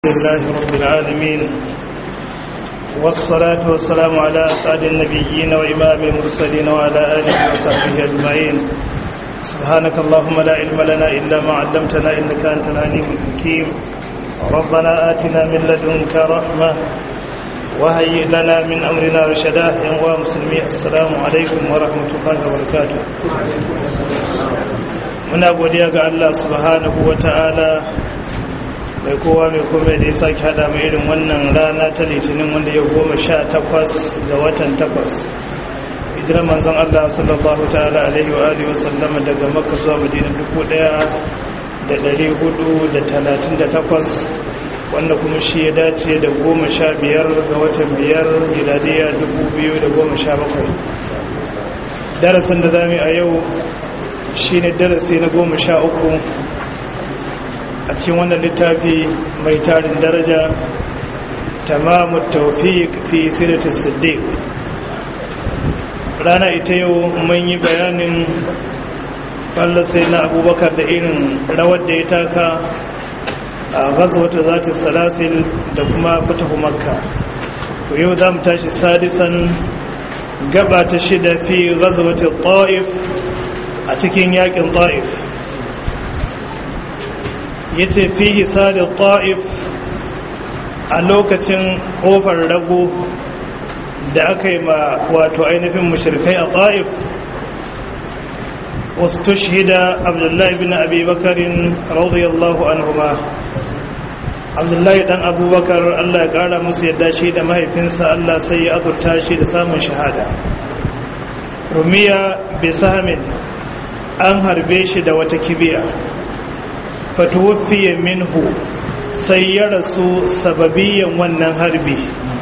لله رب العالمين والصلاة والسلام على أسعد النبيين وإمام المرسلين وعلى آله وصحبه أجمعين سبحانك اللهم لا علم لنا إلا ما علمتنا إنك أنت العليم الحكيم ربنا آتنا من لدنك رحمة وهيئ لنا من أمرنا رشدا يا مسلمين السلام عليكم ورحمة الله وبركاته muna godiya ga Allah subhanahu wa ta'ala mai kowa mai kome da ya sake hada mai irin wannan rana ta litinin wanda ya goma sha takwas ga watan takwas hijirar manzon Allah sallallahu ta'ala alaihi wa alihi wasallama daga makka zuwa madina dubu daya da dari hudu da talatin da takwas wanda kuma shi ya dace da goma sha biyar ga watan biyar miladiya dubu biyu da goma sha bakwai darasin da zami a yau shi ne darasi na goma sha uku a cikin wannan littafi mai tarin daraja tamamu taufiq fi siratis siddiq rana ita yau mun yi bayanin sai na abubakar da irin rawar da ya taka a gazwata zata salasil da kuma fitahu makka to yau za mu tashi sadisan gaba ta shida fi gazwata ta'if a cikin yakin ta'if ya ce fi hisalin ta'if a lokacin ƙofar rago da aka yi ma wato ainihin mashirkai a ta'if wasu tushida abdullahi bin abubakarin radiyallahu anhuma abdullahi dan abubakar allah ya kara musu yadda shi da mahaifinsa allah sai ya azurta shi da samun shahada rumiya bisamin an harbe shi da wata kibiya fatuwafiye minhu sai ya rasu sababiyan wannan harbi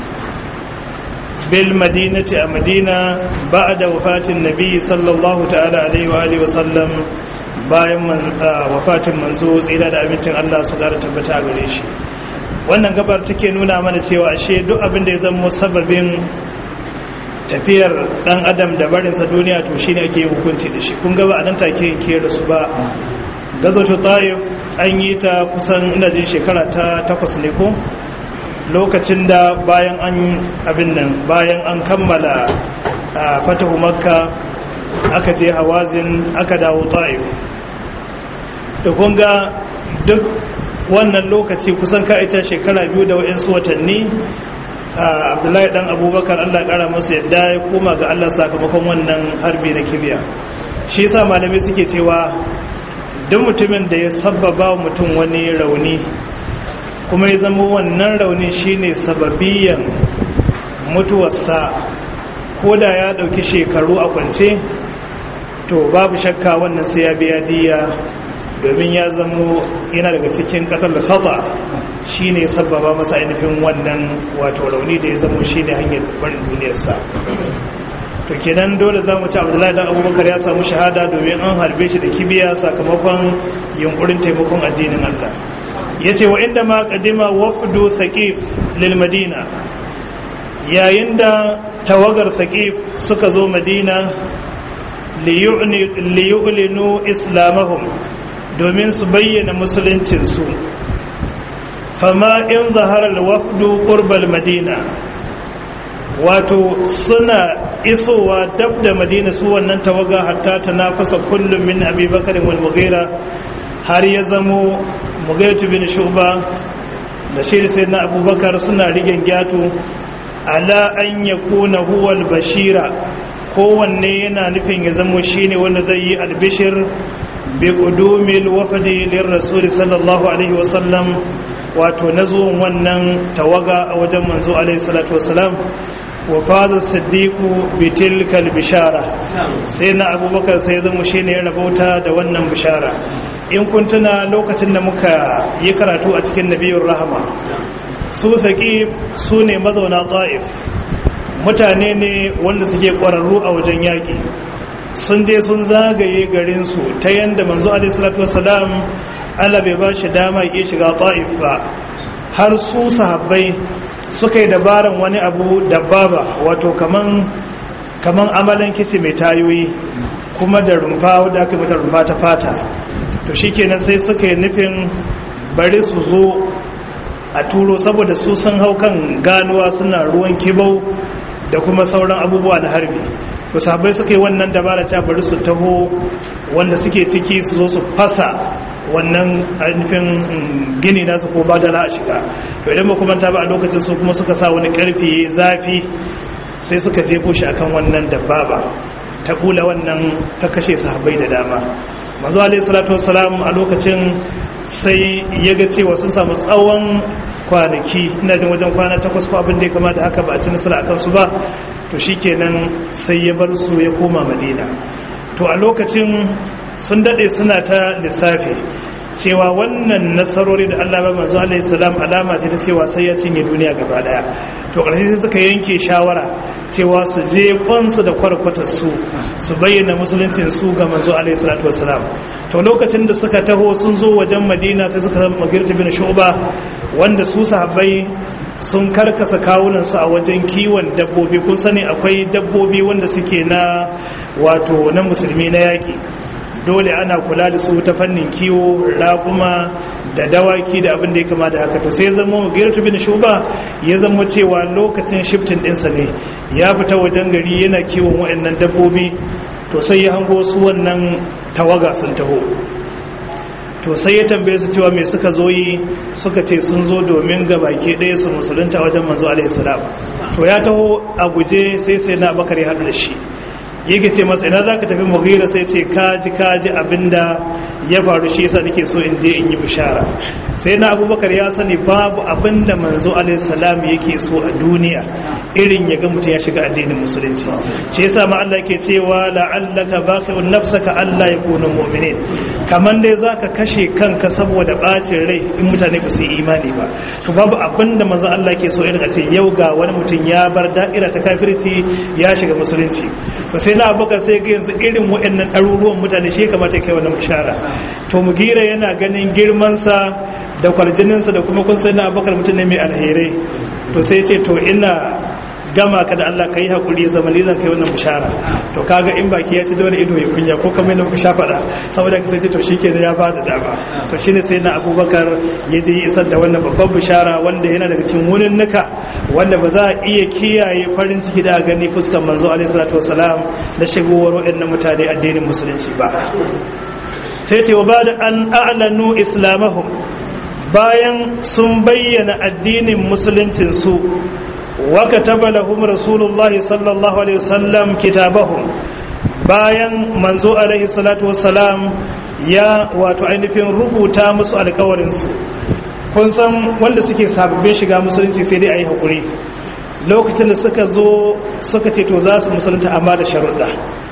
bil madinati a madina ba da wafatin nabi sallallahu ta'ala alaihi wa alihi wasallam bayan wafatin manzo tsira da abincin Allah su gara tabbata a gare shi wannan gabar take nuna mana cewa ashe duk abin da ya zama sababin tafiyar dan adam da barinsa duniya to shine ake yin hukunci da shi kun gaba a nan take yanke da su ba gazoto taif an yi ta kusan ina jin shekara ta takwas ne ko lokacin da bayan an abin nan bayan an kammala a fatahu makka aka je hawazin aka dawo taif da kun ga duk wannan lokaci kusan ka ita shekara biyu da wa'insu watanni abdullahi dan abubakar allah kara masu yadda ya koma ga allah sakamakon wannan harbi na kibiya shi yasa malamai suke cewa duk mutumin da ya sababa mutum wani rauni kuma ya zama wannan rauni shine sababiyan mutuwarsa ko da ya dauki shekaru a kwance to babu shakka wannan sai ya biya diya domin ya zamo yana daga cikin katar da khata shi ne sababa masa ainihin wannan wato rauni da ya zamo shi ne hanyar barin duniyarsa to kenan dole za mu ci abdullahi dan abubakar ya samu shahada domin an harbe shi da kibiya sakamakon yunkurin taimakon addinin allah ya ce wa inda ma kadima wafdu saqif lil madina yayin da tawagar saqif suka zo madina liyu'linu islamahum domin su bayyana musuluncinsu fama in zaharar wafdu ƙurbal madina wato suna isowa dab da madina su wannan tawaga hatta ta nafasa kullum min abubakarin wal mughira har ya zamo mughiratu bin shuba da shi sai na abubakar suna rigen gyatu ala an yakuna huwal bashira kowanne yana nufin ya zamo shine wanda zai yi albishir بقدوم الوفد للرسول صلى الله عليه وسلم wato na zuwan wannan tawaga a wajen manzo alaihi salatu wasalam wa fadar siddiqu bitilkal bishara sai na abubakar sai zama shine ya rabauta da wannan bishara in kun tuna lokacin da muka yi karatu a cikin nabiyur rahama su saqif su ne mazauna ta'if mutane ne wanda suke ƙwararru a wajen yaƙi sun je sun zagaye garinsu ta yadda manzo alaihissalatu wasalam Allah bai ba shi dama ya shiga ta'if ba har su sahabbai suka yi dabaran wani abu dababa wato kaman kaman amalan kisi mai tayoyi kuma da rumfa wadda aka mata rumfa ta fata to shikenan sai suka yi nufin bari su zo a turo saboda su sun hau kan ganuwa suna ruwan kibau da kuma sauran abubuwa na harbi to sahabbai suka yi wannan dabara ta bari su taho wanda suke ciki su zo su fasa wannan ainihin gini nasu ko badala a shiga to idan ba kuma ta ba a lokacin su kuma suka sa wani karfi zafi sai suka jefo shi akan wannan dababa ta kula wannan ta kashe sahabbai da dama manzo alaihi salatu wassalam a lokacin sai ya ga cewa sun samu tsawon kwanaki ina jin wajen kwana takwas ko abin da ya kamata haka ba a ci nasara akan su ba to shikenan sai ya bar su ya koma madina to a lokacin sun dade suna ta lissafi cewa wannan nasarori da Allah ba manzo alaihi salam alama ce ta cewa sai ya cinye duniya gaba daya to ƙarshe sai suka yanke shawara cewa su je kwansu da kwarkwatar su su bayyana musuluncin su ga manzo alaihi salatu wassalam to lokacin da suka taho sun zo wajen madina sai suka zama magirta bin shuba wanda su sahabbai sun karkasa kawunan su a wajen kiwon dabbobi kun sani akwai dabbobi wanda suke na wato na musulmi na yaki dole ana kula da su ta fannin kiwo raguma da dawaki da abin da ya kama da haka to sai zama girtu bin shuba ya zama cewa lokacin shiftin ɗinsa ne ya fita wajen gari yana kiwon waɗannan dabbobi to sai ya hango su wannan tawaga sun taho to sai ya tambaye su cewa me suka zo yi suka ce sun zo domin ga baki ɗaya su musulunta wajen manzo alaihi salam to ya taho a guje sai sai na bakar ya haɗu da shi yake ce masa ina za ka tafi mughira sai ce kaji kaji abinda ya faru shi yasa nake so in je in yi bishara sai na abubakar ya sani babu abinda manzo alaihi salam yake so a duniya irin ya ga mutum ya shiga addinin musulunci shi yasa ma Allah yake cewa la'allaka baqi'un nafsaka alla yakunu mu'minin kaman dai zaka kashe kanka saboda bacin rai in mutane ba su yi imani ba to babu abinda manzo Allah yake so irin a ce yau ga wani mutum ya bar da'ira ta kafirci ya shiga musulunci to sai na abubakar sai ga yanzu irin waɗannan ɗaruruwan mutane shi kamata kai wannan bishara to mugira yana ganin girmansa da kwarjininsa da kuma kun sai na abubakar mutum ne mai alherai to sai ce to ina gama ka da Allah ka yi haƙuri ya zama zan kai wannan bishara to kaga in baki ya ci dole ido ya kunya ko kamar yadda muka sha faɗa saboda ka sai to shi ke ya ba da dama to shine sai na abubakar ya je isar da wannan babban bishara wanda yana daga cikin wurin nuka wanda ba za a iya kiyaye farin ciki da gani fuskar manzo alaihi salatu wasalam na shigowar waɗannan mutane addinin musulunci ba sai ce wa ba da an a'lanu islamahum bayan sun bayyana addinin musuluncin su وكتب لهم رسول الله صلى الله عليه وسلم كتابهم bayan manzo alaihi salatu wassalam ya wato ainihin rubuta musu alkawarinsu kun san wanda suke sababbin shiga musulunci sai dai a yi haƙuri lokacin da suka zo suka ce to za su musulunta amma da sharuɗa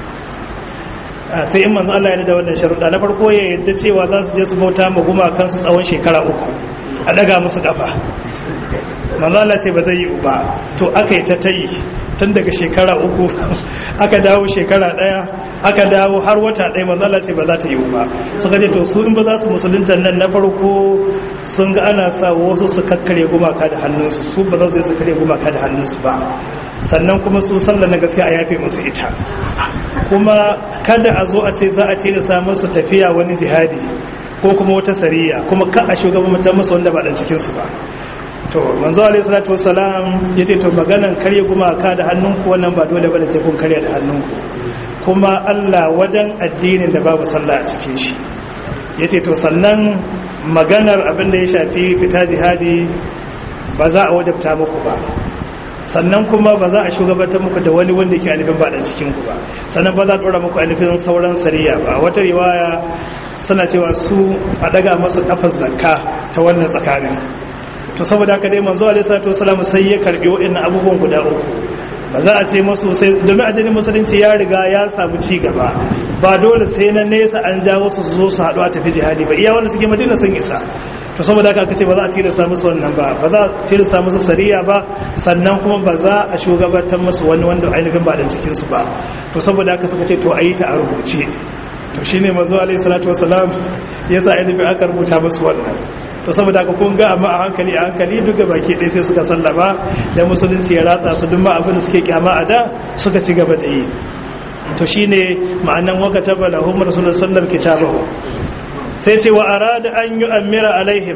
sai in manzo Allah ya da wannan sharuɗa na farko ya yadda cewa za su je su bauta ma gumakansu tsawon shekara uku a daga musu kafa manzala ce ba zai yi ba to aka yi ta tayi tun daga shekara uku aka dawo shekara daya aka dawo har wata daya manzala ce ba za ta yi ba suka ce to su in ba za su musulunta nan na farko sun ga ana sa wasu su kakkare gumaka da hannunsu su ba za su kare gumaka da hannunsu ba sannan kuma su sallah na gaskiya a yafe musu ita kuma kada a zo a ce za a ce da samun su tafiya wani jihadi ko kuma wata sariya kuma ka a shugabantar musu wanda ba dan cikin su ba to manzo alayhi salatu wassalam yace to maganan karye gumaka da hannunku wannan ba dole bane sai kun karya da hannunku kuma Allah wajen addinin da babu sallah a cikin shi yace to sannan maganar abin da ya shafi fita jihadi ba za a wajabta muku ba sannan kuma ba za a shugabantar muku da wani wanda ke alifin ba dan cikin ku ba sannan ba za a dora muku alifin sauran sariya ba wata riwaya suna cewa su a daga masu kafar zakka ta wannan tsakanin to saboda haka dai manzo alaihi salatu wasallam sai ya karbi wa'annan abubuwan guda uku ba za a ce masu sai domin addinin musulunci ya riga ya samu ci gaba ba dole sai na nesa an jawo su zo su haɗu a tafi jihadi ba iya wanda suke madina sun isa to saboda haka kace ba za a tilasta musu wannan ba ba za a tilasta musu sariya ba sannan kuma ba za a shugabantar musu wani wanda ainihin ba dan cikin su ba to saboda haka suka ce to ayi ta a rubuce to shine manzo alaihi salatu wasalam yasa ainihin aka rubuta musu wannan to saboda ka kun ga amma a hankali a hankali duka baki ɗaya sai suka sallama da musulunci ya ratsa su duk ma abin da suke kyama a da suka ci gaba da yi to shine ma'anan waka tabala hum rasulullah sallam kitabahu sai ce wa arada an yu'ammira alaihim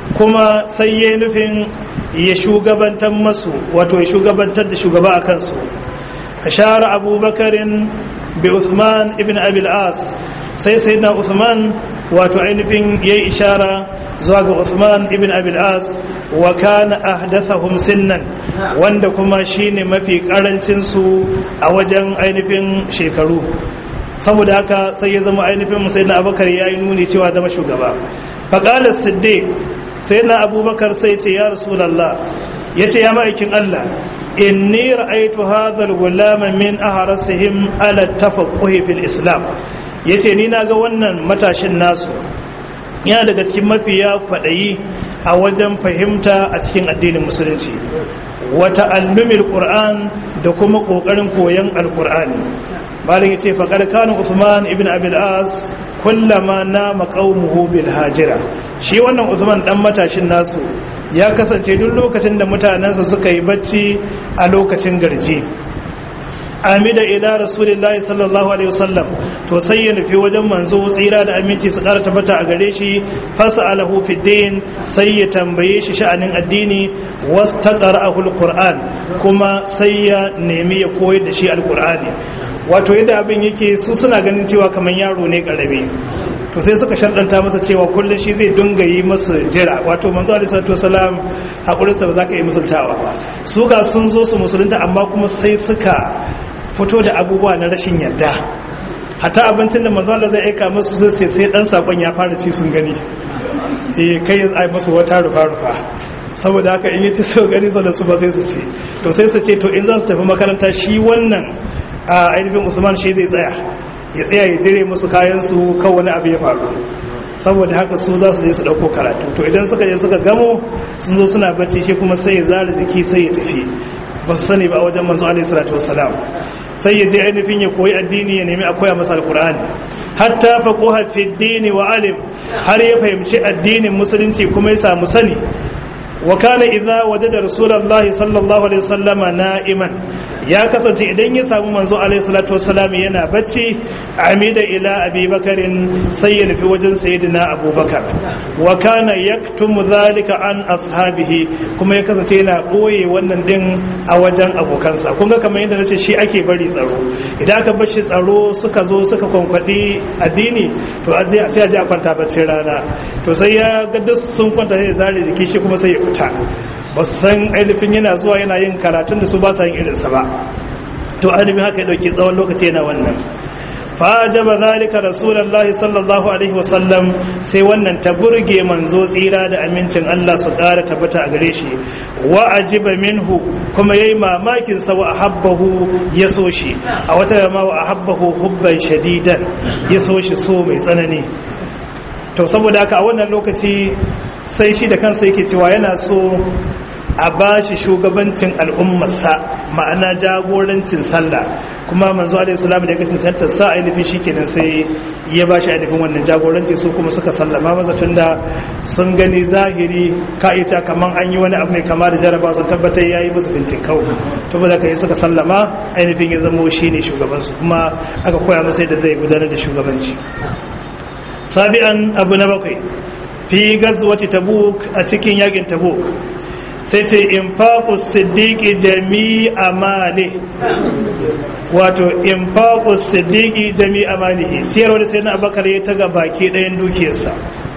kuma sai ya nufin ya shugabantar masu wato ya shugabantar da shugaba a kansu ashara abubakarin bi Uthman ibn Abil As sai sayyidina Uthman wato ainihin yayi ishara zuwa ga Uthman ibn Abil As wa kana ahdathahum sinnan wanda kuma shine mafi karancin su a wajen ainihin shekaru saboda haka sai ya zama ainihin sayyidina Abubakar yayi nuni cewa zama shugaba faqala siddiq sayyidina Abubakar sai ce ya rasulullah yace ya ma'aikin Allah inni ra'aytu hadha al-gulama min ahrasihim ala tafaqquh fil islam yace ni naga wannan matashin nasu yana daga cikin mafiya kwadayi a wajen fahimta a cikin addinin musulunci wa ta'allumil qur'an da kuma kokarin koyon alqur'ani malin yace faqad kana usman ibn abil as kullama nama qaumuhu bil hajira shi wannan usman dan matashin nasu ya kasance duk lokacin da mutanensa suka yi bacci a lokacin garji amida ila rasulillahi sallallahu alaihi wasallam to sai ya nufi wajen manzo tsira da aminci su ƙara tabbata a gare shi fas'alahu fi din sai ya tambaye shi sha'anin addini wastaqra'ahu alquran kuma sai ya nemi ya koyar da shi alqur'ani wato yadda abin yake su suna ganin cewa kamar yaro ne karami to sai suka sharɗanta masa cewa kullum shi zai dunga yi masu jira wato manzo alaihi salatu wasalam hakurinsa ba za ka yi musultawa ba su ga sun zo su musulunta amma kuma sai suka fito da abubuwa na rashin yadda hata abincin da manzo Allah zai aika musu sai sai dan sakon ya fara ci sun gani eh kai ai musu wata rufa rufa saboda haka in yi ta so gani da su ba sai su ce to sai su ce to in za su tafi makaranta shi wannan a ainihin Usman shi zai tsaya ya tsaya ya jire musu kayansu kan wani abu ya faru saboda haka su za su je su dauko karatu to idan suka je suka gamo sun zo suna bacci shi kuma sai ya zara jiki sai ya tafi ba su sani ba a wajen manzo alaihi salatu wassalam sai ya je ainihin ya koyi addini ya nemi a koya masa alqur'ani hatta faquha fi dini wa alim har ya fahimci addinin musulunci kuma ya samu sani wa kana idza wajada rasulullahi sallallahu alaihi wasallama na'iman ya kasance idan ya samu manzo alaihi salatu wassalam yana bacci amida ila abi bakarin sai ya nufi wajen sayyidina abubakar wa kana yaktumu zalika an ashabihi kuma ya kasance yana boye wannan din a wajen abokansa kun ga kamar yadda nace shi ake bari tsaro idan aka bar shi tsaro suka zo suka kwankwadi addini to a sai a je a kwanta baccin rana to sai ya ga duk sun kwanta sai ya zare jiki shi kuma sai ya fita ba su san ainihin yana zuwa yana yin karatun da su ba sa yin irinsa ba to ainihin haka ya dauki tsawon lokaci yana wannan fajaba zalika rasulullahi sallallahu alaihi wasallam sai wannan ta burge manzo tsira da amincin Allah su ƙara tabbata a gare shi wa ajiba minhu kuma yayi mamakin sa wa ahabbahu ya so shi a wata ma wa ahabbahu hubban shadidan ya so shi so mai tsanani to saboda haka a wannan lokaci sai shi da kansa yake cewa yana so a ba shi shugabancin al'ummarsa ma'ana jagorancin sallah kuma manzo alaihi salam da ya kacin tantarsa ainihin shi kenan sai ya ba shi ainihin wannan jagoranci su kuma suka sallama masa tunda sun gani zahiri ka'ita kaman an yi wani abu mai kama da jaraba sun tabbatar ya yi musu bintikau to ba za ka yi suka sallama ainihin ya zama shi ne shugabansu kuma aka koya masa yadda zai gudanar da shugabanci sabi'an abu na bakwai fi gazwati tabuk a cikin yakin tabuk sai ce infaqus siddiqi jami'a mali wato infaqus siddiqi jami'a malihi ciyarwa da sai na abakar ya taga baki ɗayan dukiyarsa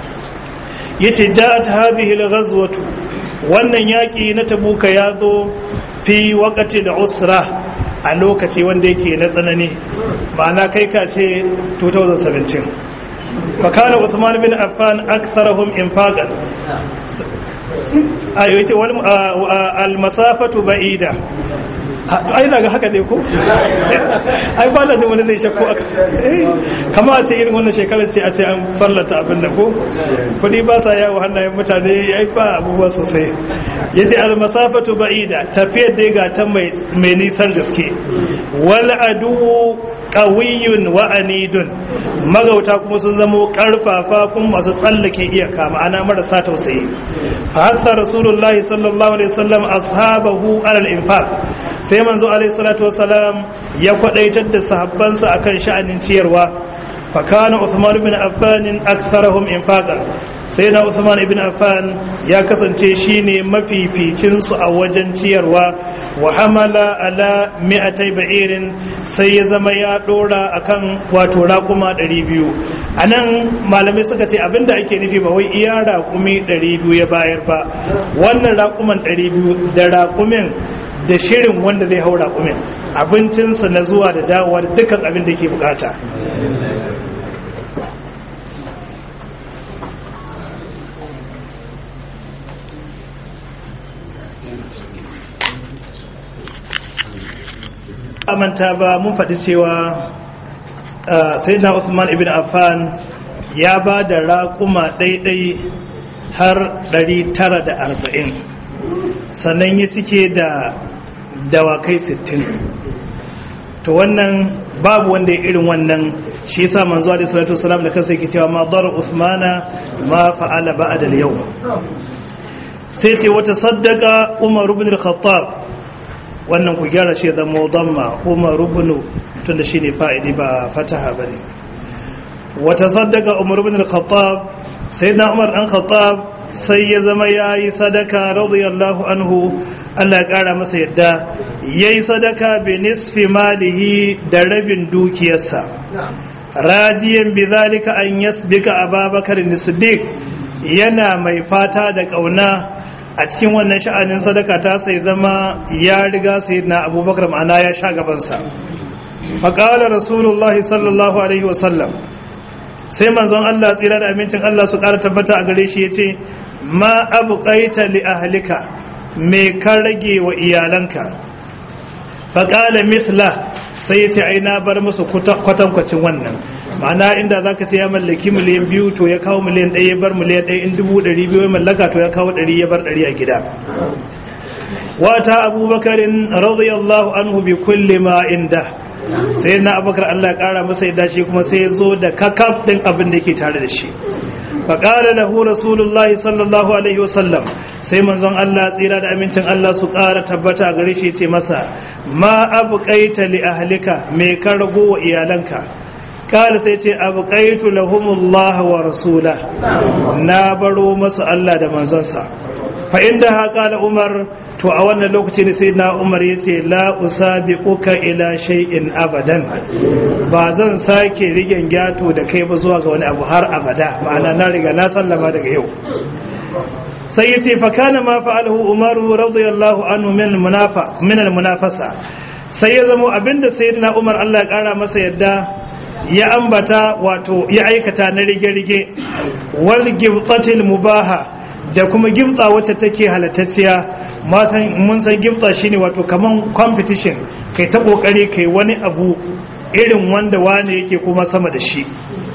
yace ja'at hadhihi al-ghazwatu wannan yaki na tabuka ya zo fi waqti al-usra a lokaci wanda yake na tsanani ma'ana kai ka ce 2017 fakana Usman bin Affan aktharahum infaqan ayo yace wal al masafatu ba'ida ai daga haka ne ko ai ba da jin wani zai shakku aka kama a ce irin wannan shekarar ce a ce an fallata abin da ko kudi ba sa yawo hannayen mutane ai ba abubuwa sosai yace al masafatu ba'ida tafiyar dai ga ta mai nisan gaske wal adu qawiyyun wa anidun magauta kuma sun zamo karfafa kuma masu tsallake iyaka ma'ana marasa tausayi fa hasa rasulullahi sallallahu alaihi wasallam ashabahu alal infaq sai manzo alaihi salatu wasalam ya kwadaitar da sahabbansa akan sha'anin ciyarwa fa kana Uthman bin Affan aktharuhum infaqan sai na usman ibn affan ya kasance shine mafificin su a wajen ciyarwa wa hamala ala mi'atai ba'irin sai ya zama ya dora akan wato raƙuma 200 anan malamai suka ce abinda ake nufi ba wai iya raƙumi 200 ya bayar ba wannan raƙuman 200 da raƙumin da shirin wanda zai hau raƙumin abincinsa na zuwa da dawowa da dukkan abin da ke bukata amanta ba mun faɗi cewa sai na Uthman ibn Affan ya ba da raƙuma ɗaiɗai har 940 sannan ya cike da dawakai 60 to wannan babu wanda ya irin wannan shi yasa manzo alaihi salatu wasalam da kansa yake cewa ma dar Uthmana ma fa'ala ba'da al-yawm sai ce wata saddaka Umar ibn al-Khattab wannan ku gyara shi zama damma umar rubunu tun da shi ne fa'idi ba fataha ba ne wata saddaka umar rubun al-khattab sai na umar ɗan khattab sai ya zama ya yi sadaka radiyallahu anhu allah ya ƙara masa yadda ya yi sadaka bi nisfi malihi da rabin dukiyarsa radiyan bi zalika an yasbika ababakar nisdik yana mai fata da ƙauna a cikin wannan sha'anin sadaka ta sai zama ya riga sai na abubakar ma'ana ya sha gabansa faƙalar rasulullahi sallallahu alaihi wasallam sai manzon Allah tsira da amincin Allah su ƙara tabbata a gare shi ya ce ma abu ƙaita li ahalika mai ka rage wa iyalanka faƙala mithla sai ya ce ai na bar musu kwatankwacin wannan ma'ana inda za ka ce ya mallaki miliyan biyu to ya kawo miliyan ɗaya ya bar miliyan ɗaya in dubu ɗari biyu ya mallaka to ya kawo ɗari ya bar ɗari a gida wata abubakarin radiyallahu anhu bi kulli ma inda sai na abubakar allah ya ƙara masa yadda shi kuma sai ya zo da kakaf ɗin abin da yake tare da shi faƙala lahu rasulullahi sallallahu alaihi wasallam sai manzon allah tsira da amincin allah su ƙara tabbata a gare shi ce masa ma abu ƙaita li ahlika me ka rago wa iyalanka kala sai ce abu ƙaitu lahumullah wa rasula na baro masu Allah da manzansa fa inda haka la umar to a wannan lokaci ne sai na umar ya ce la usabiquka ila shay'in abadan ba zan sake rigen gyato da kai ba zuwa ga wani abu har abada ma'ana na riga na sallama daga yau sai ya ce fa kana ma fa'alahu umaru radiyallahu anhu min munafa min munafasa sai ya zamo abinda sayyidina umar Allah ya kara masa yadda ya ambata wato ya aikata na rige-rige wal gibtatil mubaha da kuma gibta wacce take halattacciya mun san gibta shine wato kaman competition kai ta kokari kai wani abu irin wanda wane yake kuma sama da shi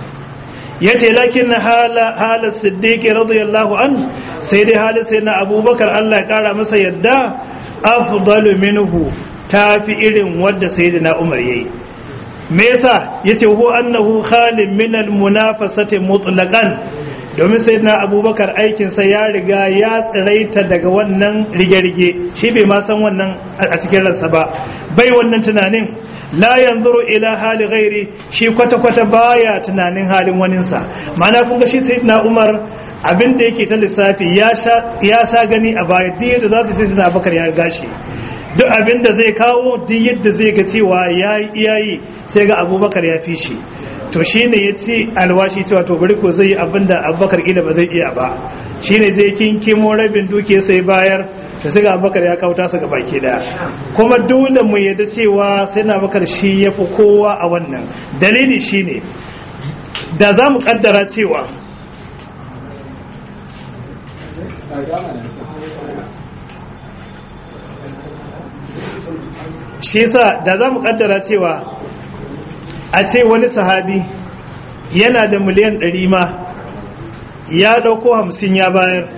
yace lakin hala hala siddiq radiyallahu an sai dai halin sai na abubakar Allah ya kara masa yadda afdalu minhu tafi irin wanda sayyidina umar yayi me yasa yace hu annahu khalin min almunafasati mutlaqan domin sayyidina abubakar aikin sa ya riga ya tsiraita daga wannan rige-rige shi bai ma san wannan a cikin ransa ba bai wannan tunanin la yanzuru ila hali ghairi shi kwata-kwata baya tunanin halin waninsa ma'ana kun ga shi sayyidina umar abin da yake ta lissafi ya sha gani a baya duk yadda za su sayyidina abubakar ya riga shi duk abin da zai kawo duk yadda zai ga cewa ya yi iyayi sai ga abubakar ya fi shi to shi ne ya ci alwashi cewa to bari ko zai yi abin da abubakar ila ba zai iya ba shi ne zai kinkimo rabin duke sai bayar to sai ga abubakar ya kawo tasa ga baki daya kuma dole mu yadda cewa sai na abubakar shi ya fi kowa a wannan dalili shi ne da za mu kaddara cewa shi yasa da za mu kaddara cewa a ce wani sahabi yana da miliyan ɗari ma ya ɗauko hamsin ya bayar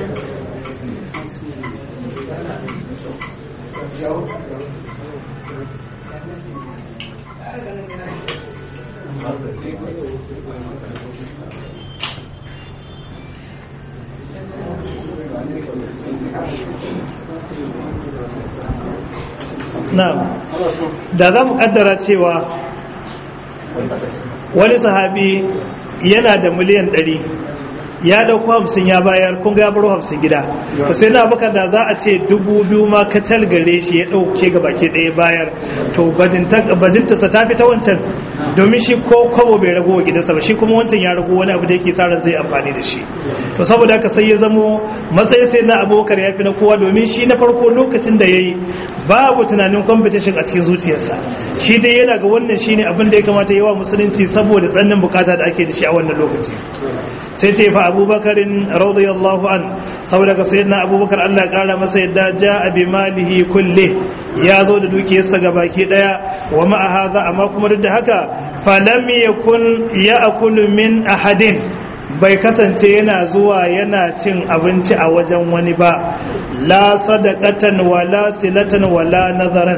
na'am da za mu kaddara cewa wani sahabi yana da miliyan ɗari ya dauko hamsin ya bayar kun ga ya baro hamsin gida to sai na abubakar da za a ce dubu biyu ma kacal gare shi ya dauke ga baki ɗaya bayar to bajinta ta fi ta wancan domin shi ko kwabo bai rago wa gidansa ba shi kuma wancan ya rago wani abu da yake sa ran zai amfani da shi to saboda haka sai ya zamo matsayin sai na abubakar ya fi na kowa domin shi na farko lokacin da ya yi babu tunanin competition a cikin zuciyarsa shi dai yana ga wannan shine abin da ya kamata yawa musulunci saboda tsannin bukata da ake da shi a wannan lokaci sai ce fa abubakarin radiyallahu an saboda ka sayyidina abubakar Allah kara masa yadda ja bi malihi kulle ya zo da dukiyarsa ga baki daya wa ma'a hadha amma kuma duk da haka falam yakun ya'kulu min ahadin bai kasance yana zuwa yana cin abinci a wajen wani ba la sadaqatan wala silatan wala nazaran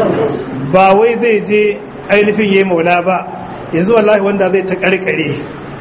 ba wai zai je ainihin yayi maula ba yanzu wallahi wanda zai ta karkare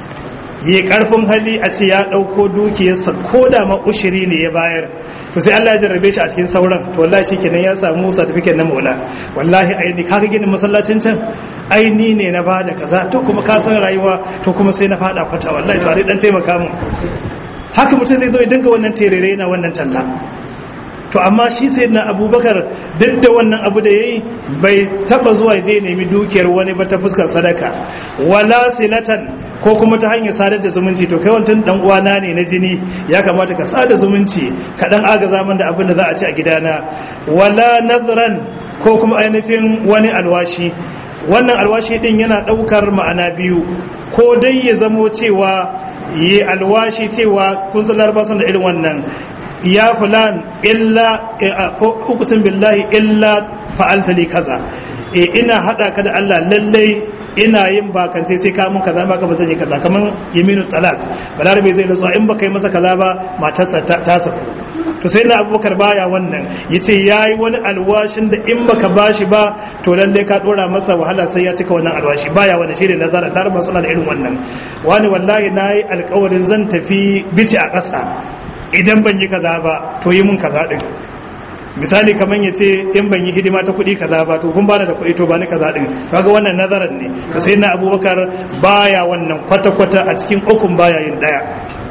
yi karfin hali a ce ya dauko dukiyarsa ko da ma ushiri ne ya bayar to sai Allah ya jarrabe shi a cikin sauran to wallahi shikenan ya samu certificate na maula wallahi aini kaga ginin masallacin can aini ne na bada kaza to kuma ka san rayuwa to kuma sai na fada kwata wallahi to dan taimaka mu haka mutum zai zo ya dinga wannan terere na wannan talla to amma shi sai na abubakar duk da wannan abu da ya yi bai taba zuwa je nemi dukiyar wani ba ta fuskar sadaka wala silatan ko kuma ta hanyar sadar da zumunci to kai wantan dan uwana ne na jini ya kamata ka sada zumunci ka dan agaza min da abin da za a ci a gidana wala nadran ko kuma ainihin wani alwashi wannan alwashi din yana daukar ma'ana biyu ko dai ya zamo cewa yi alwashi cewa kun san larabawa da irin wannan ya fulan illa ko ukusin billahi illa fa'alta li kaza e ina hada ka da Allah lallai ina yin bakance sai ka mun kaza baka ba zan yi kaza kaman yaminu talak balarabe zai rantsuwa in baka yi masa kaza ba matarsa ta saku to sai na abubakar baya wannan yace yayi wani alwashin da in baka bashi ba to lallai ka dora masa wahala sai ya cika wannan alwashi baya wani shine nazara laraba suna da irin wannan wani wallahi nayi alƙawarin zan tafi bici a ƙasa idan ban yi kaza ba to yi mun kaza din misali kaman ya ce in ban yi hidima ta kuɗi kaza ba to kun bani da kuɗi to bani kaza din kaga wannan nazaran ne to sai na abubakar baya wannan kwata-kwata a cikin ukun baya yin daya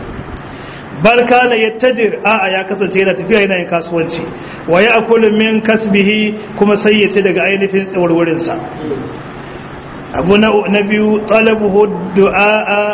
bal kana yattajir a'a ya kasance yana tafiya yana yin kasuwanci wa ya'kulu min kasbihi kuma sai ya ce daga ainihin tsawarwarin sa abu na biyu talabuhu du'a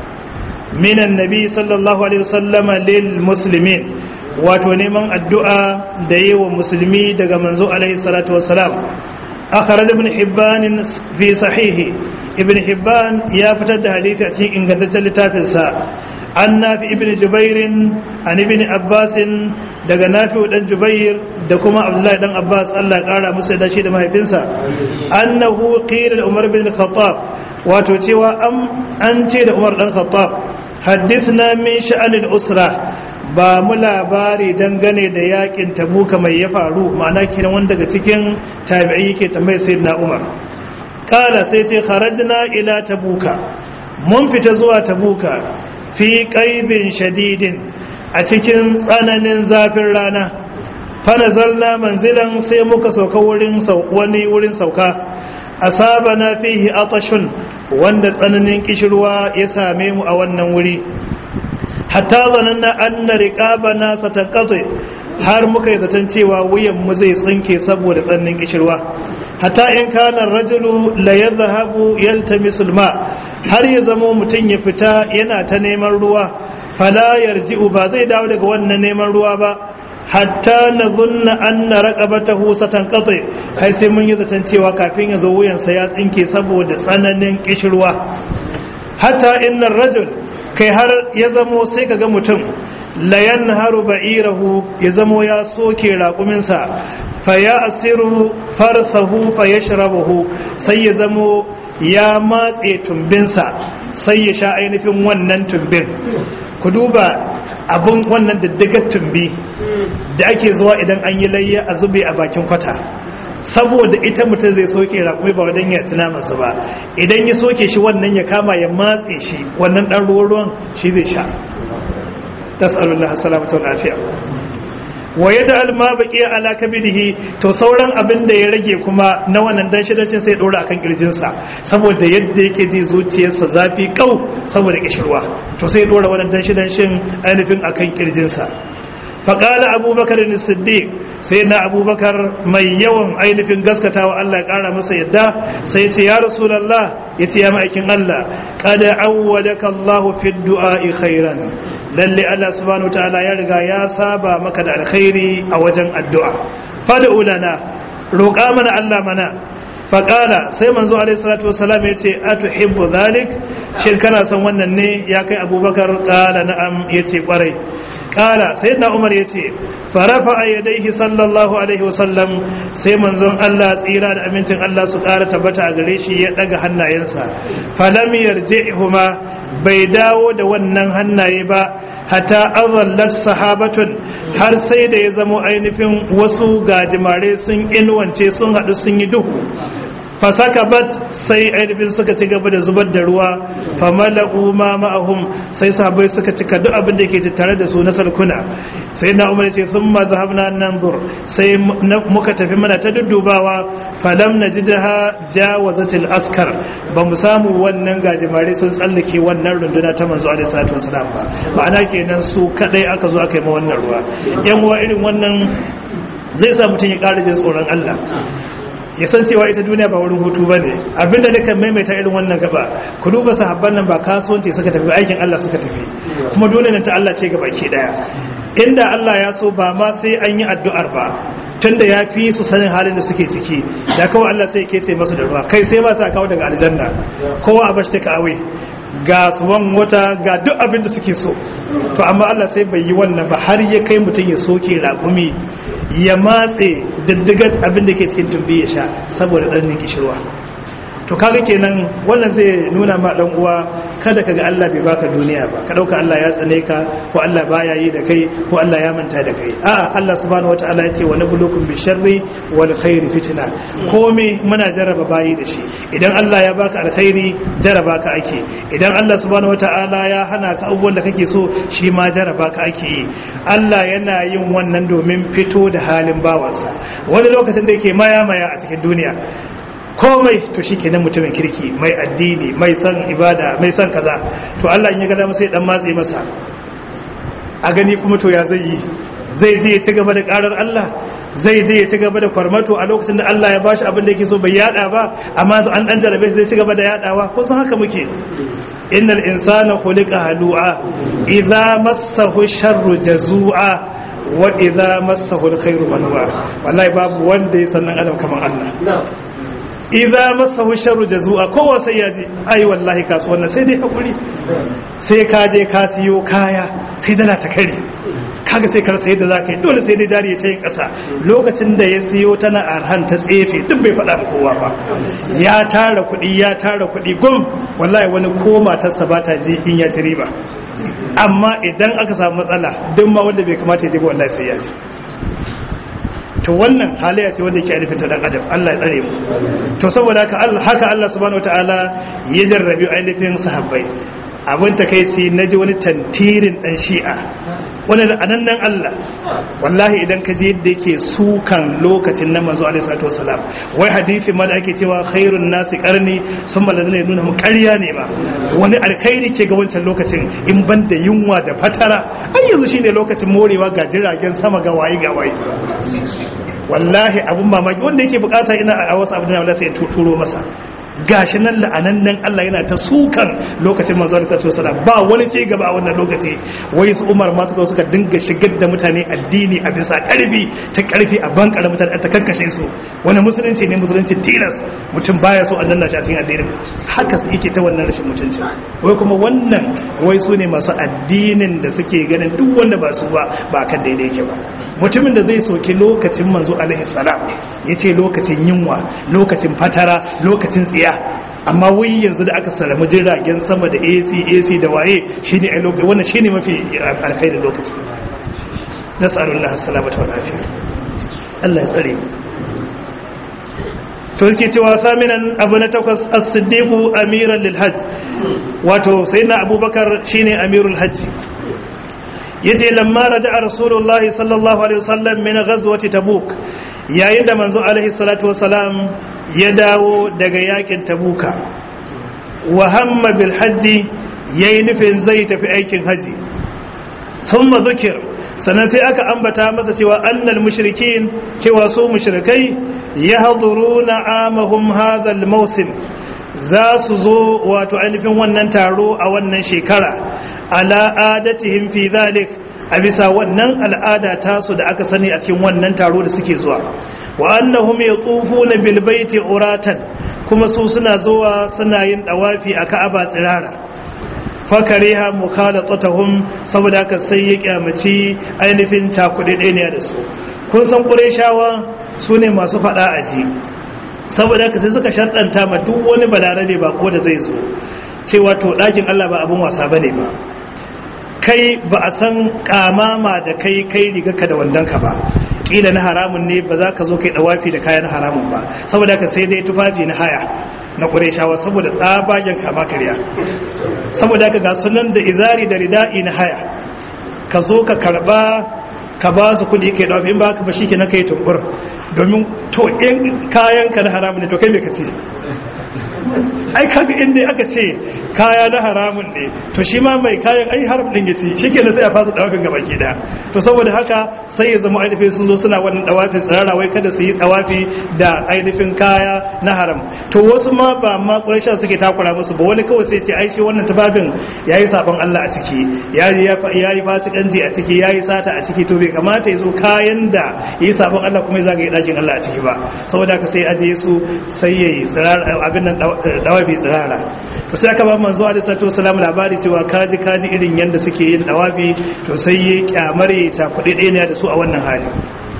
min annabi sallallahu alaihi wasallama lil muslimin wato neman addu'a da yi wa musulmi daga manzo alaihi salatu wassalam akhraj ibn hibban fi sahihi ibn hibban ya fitar da hadisi a cikin ingantaccen littafin sa an nafi ibn jubair an ibn abbas daga nafi dan jubair da kuma abdullahi dan abbas Allah ya kara musu da shi da mahaifinsa annahu qila umar bin khattab wato cewa an ce da umar dan khattab haddithna min sha'anil usra ba mu labari dangane da yakin tabuka mai ya faru ma'ana kiran wanda daga cikin tabi'i yake tambayar sayyidina umar kala sai ce kharajna ila tabuka mun fita zuwa tabuka fi qaibin shadidin a cikin tsananin zafin rana fa nazalna manzilan sai muka sauka wurin wani wurin sauka asabana fihi atashun wanda tsananin kishirwa ya same mu a wannan wuri hatta zananna anna riqabana satanqati har muka yi zaton cewa wuyan mu zai tsinke saboda tsananin kishirwa hatta in kana rajulu la yadhhabu yaltamisu alma har ya zamo mutun ya fita yana ta neman ruwa fala yarji'u ba zai dawo daga wannan neman ruwa ba hatta na zunna an na raƙabatahu satan katse kai sai mun yi zaton cewa kafin ya zo wuyansa ya tsinke saboda tsananin ƙishirwa hatta innan rajul kai har ya zamo sai ka ga mutum layan haru ba'irahu ya zamo ya soke raƙuminsa fa ya asiru farsahu fa ya shirabahu sai ya zamo ya matse tumbinsa sai ya sha ainihin wannan tumbin ku duba abin wannan diddigar tumbi da ake zuwa idan an yi layya a zube a bakin kwata saboda ita mutum zai soke raƙumi ba wadan ya tuna masa ba idan ya soke shi wannan ya kama ya matse shi wannan ɗan ruwan ruwan shi zai sha tas'alullah salamatu lafiya wa yada alma baki ala kabidihi to sauran abin da ya rage kuma na wannan dan shidashin sai dora akan kirjinsa saboda yadda yake ji zuciyarsa zafi kau saboda kishirwa to sai dora wannan dan shidashin ainihin akan kirjinsa faƙala abubakar ne siddiq sai na abubakar mai yawan ainihin gaskatawa Allah ya ƙara masa yadda sai ce ya rasulallah ya ce ya ma'aikin Allah kada awwadaka Allahu fi du'a'i khairan lalle Allah subhanahu ta'ala ya riga ya saba maka da alkhairi a wajen addu'a fad'u lana roƙa mana Allah mana faƙala sai manzo alaihi salatu wasalam ya ce atuhibbu dhalik shin kana son wannan ne ya kai abubakar ƙala na'am ya ce ƙwarai kala sai na umar ya ce farafa a yadaihi sallallahu alaihi wasallam sai manzon Allah tsira da amincin Allah su ƙara tabbata a gare shi ya ɗaga hannayensa falam yarji'huma bai dawo da wannan hannaye ba hatta azallat sahabatun har sai da ya zamo ainihin wasu gajimare sun inuwance sun haɗu sun yi duhu fasaka bat sai ainihin suka ci gaba da zubar da ruwa famala'u ma ma'ahum sai sahabbai suka cika duk abin da ke tare da su na salkuna sai na umar ce sun ma zahabna nan zur sai muka tafi mana ta duddubawa falam na ji da jawazatil askar ba mu samu wannan gajimare sun tsallake wannan runduna ta manzo alaihi salatu wasalam ba ma'ana kenan su kadai aka zo aka yi ma wannan ruwa yan uwa irin wannan zai sa mutum ya ƙara jin tsoron Allah ya san cewa ita duniya ba wurin hutu ba ne abinda da kan maimaita irin wannan gaba ku duba sahabban nan ba kasuwanci suka tafi aikin Allah suka tafi kuma dole nan ta Allah ce gaba ke daya inda Allah ya so ba ma sai an yi addu'ar ba tunda ya fi su sanin halin da suke ciki da kawai Allah sai ke ce masu da ruwa kai sai ba sa kawo daga aljanna kowa a bashi ta awe ga tsuwan wata ga duk abin da suke so to amma Allah sai bai yi wannan ba har ya kai mutum ya soke raƙumi ya matse diddigar abin da ke cikin tumbi ya sha saboda tsananin kishirwa to kaga kenan wannan zai nuna ma dan uwa kada kaga Allah bai baka duniya ba ka dauka Allah ya tsane ka ko Allah baya yi da kai ko Allah ya manta da kai a'a Allah subhanahu wataala ya ce wa nabluukum bi sharri wal khairi fitna komai muna jarraba bayi da shi idan Allah ya baka alkhairi jarraba ka ake idan Allah subhanahu wataala ya hana ka abubuwan da kake so shi ma jarraba ka ake yi Allah yana yin wannan domin fito da halin bawansa wani lokacin da yake maya maya a cikin duniya komai to shi kenan mutumin kirki mai addini mai son ibada mai son kaza to Allah in ya gada masa ya dan matse masa a gani kuma to ya zai yi zai je ya ci gaba da karar Allah zai je ya ci gaba da kwarmato a lokacin da Allah ya bashi abin da yake so bai yada ba amma an dan jarabe zai ci gaba da yadawa ko san haka muke innal insana khuliqa halu'a idza massahu sharru jazua wa idza massahu alkhairu manwa wallahi babu wanda ya san adam kaman Allah idza masahu sharru jazua kowa sai ya ji ai wallahi kasuwan sai dai hakuri sai ka je ka siyo kaya sai dala ta kare kaga sai kar sai da zaka yi dole sai dai jari ya yin kasa lokacin da ya siyo tana arhan ta tsefe duk bai faɗa kowa ba ya tara kuɗi ya tara kuɗi gum wallahi wani ko matarsa ba ta ji in ya ci riba amma idan aka samu matsala duk ma wanda bai kamata ya ji ba wallahi sai ya ji to wannan halayya ce wanda yake alifin ta dan adam Allah ya tsare mu to saboda haka haka Allah subhanahu wataala ya jarrabi ainihin sahabbai abin takeici naji wani tantirin dan shi'a wani da anannan Allah wallahi idan ka je yadda yake sukan lokacin na manzo alaihi salatu wasalam wai hadisi ma da ake cewa khairun nasi qarni thumma ladina nuna mu ƙarya ne ma wani alkhairi ke ga wancan lokacin in ban da yunwa da fatara an yanzu shine lokacin morewa ga jiragen sama ga wayi ga wayi wallahi abun mamaki wanda yake bukata ina a wasu abu da Allah sai ya turo masa gashi nan la'anannan Allah yana ta sukan lokacin manzo Allah sallallahu alaihi ba wani ci gaba a wannan lokaci wai su Umar ma suka suka dinga shigar da mutane addini a bisa karfi ta karfi a bankar mutane ta kankashe su wani musulunci ne musulunci tilas mutum baya so Allah na shi a cikin addinin haka yake ta wannan rashin mutunci wai kuma wannan wai su ne masu addinin da suke ganin duk wanda ba su ba ba kan daidai yake ba mutumin da zai soki lokacin manzo alaihi salam yace lokacin yunwa lokacin fatara lokacin tsiya amma wai yanzu da aka salamu jiragen sama da AC AC da waye shine ai lokaci wannan shine mafi alkhairin lokaci nas'alullah as-salamata wal afiya Allah ya tsare to yake cewa saminan abu na takwas as-siddiqu amiran lil hajj wato sayyidina abubakar shine amirul hajj yace lamma raja'a rasulullah sallallahu alaihi wasallam min ghazwati tabuk yayin da manzo alaihi salatu wasalam ya dawo daga yakin tabuka wa hamma bil hajji yayi nufin zai tafi aikin haji thumma dhukir sannan sai aka ambata masa cewa annal mushrikin cewa su mushrikai yahduruna amahum hadha al mawsim za su zo wato ainihin wannan taro a wannan shekara ala adatihim fi dhalik a bisa wannan al'ada tasu da aka sani a cikin wannan taro da suke zuwa wa annahum yatufuna bil baiti uratan kuma su suna zuwa suna yin dawafi a Ka'aba tsirara fakariha mukhalatatuhum saboda haka sai ya kyamaci ainihin cakuɗe ɗaya da su kun san qurayshawa su ne masu faɗa a ji saboda haka sai suka sharɗanta ma duk wani balarabe ba ko da zai zo cewa to ɗakin Allah ba abin wasa bane ba kai ba a san kamama da kai kai rigarka da wandonka ba kila na haramun ne ba za ka zo kai dawafi da kayan haramun ba saboda haka sai dai tufafi na haya na ƙureshawa saboda tsabagen kama karya saboda haka ga sunan da izari da rida'i na haya ka zo ka karba ka ba su kudi kai dawafi in ba ka ba shi ke na kai tumbur domin to in kayan ka na haramun ne to kai me ka ce ai kaga inda aka ce kaya na haramun ne to shi ma mai kayan ai haram din yace shikenan sai a fasa dawafin gaba ke da to saboda haka sai ya zama ainihin sun zo suna wannan dawafin tsirara wai kada su yi dawafi da ainihin kaya na haram to wasu ma ba ma quraisha suke takura musu ba wani kawai sai ce ai shi wannan tufafin yayi sabon Allah a ciki yayi yayi fasikanci a ciki yayi sata a ciki to bai kamata ya zo kayan da yayi sabon Allah kuma ya zagaye dakin Allah a ciki ba saboda haka sai aje su sai yayi tsirara abin nan dawafi tsirara to sai aka ba manzo alaihi salatu wasalam labari cewa kaji kaji irin yanda suke yin dawafi to sai ya kyamare ta kudi ɗaya da su a wannan hali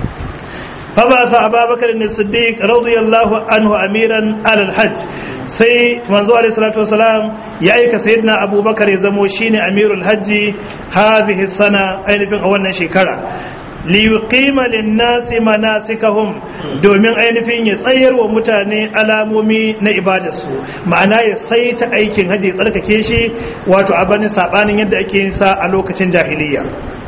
fa ba sa ababakar ne siddiq radiyallahu anhu amiran alal hajj sai manzo alaihi salatu wasalam ya aika sayyidina abubakar ya zamo shine amirul hajji hadhihi sana ainihin a wannan shekara liyuqima lin-nasi manasikahum domin ainihin ya tsayar wa mutane alamomi na ibadarsu ma'ana ya saita aikin haji tsarkake shi wato abanin sabanin yadda ake yin sa a lokacin jahiliya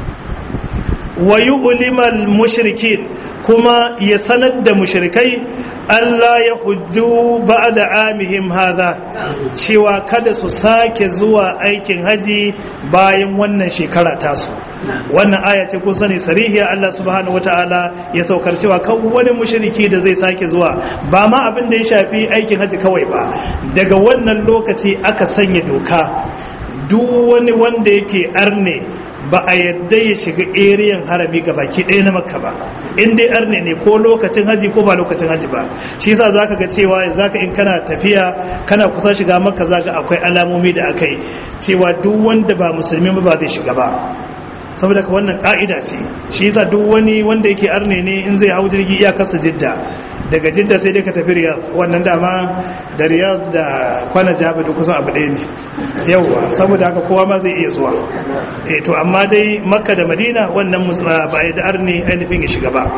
wa yu'limal mushrikin kuma ya sanar da mushrikai Allah ya hujju ba'da amihim hadha cewa kada su sake zuwa aikin haji bayan wannan shekara tasu wannan aya ce kun sani sarihiya Allah subhanahu wataala ya saukar cewa kan wani mushriki da zai sake zuwa ba ma abin da ya shafi aikin haji kawai ba daga wannan lokaci aka sanya doka duk wani wanda yake arne ba a yadda ya shiga eriyan harami ga baki ɗaya na makka ba in dai arne ne ko lokacin haji ko ba lokacin haji ba shi yasa zaka ga cewa zaka in kana tafiya kana kusa shiga makka zaka akwai alamomi da akai cewa duk wanda ba musulmi ba zai shiga ba saboda ka wannan ka'ida ce shi yasa duk wani wanda yake arne ne in zai hau jirgi iyakarsa jidda daga jidda sai dai ka tafi riyad wannan dama da riyad da kwana jaba da kusan abu ɗaya ne yauwa saboda haka kowa ma zai iya zuwa eh to amma dai makka da madina wannan ba a da arne ainihin ya shiga ba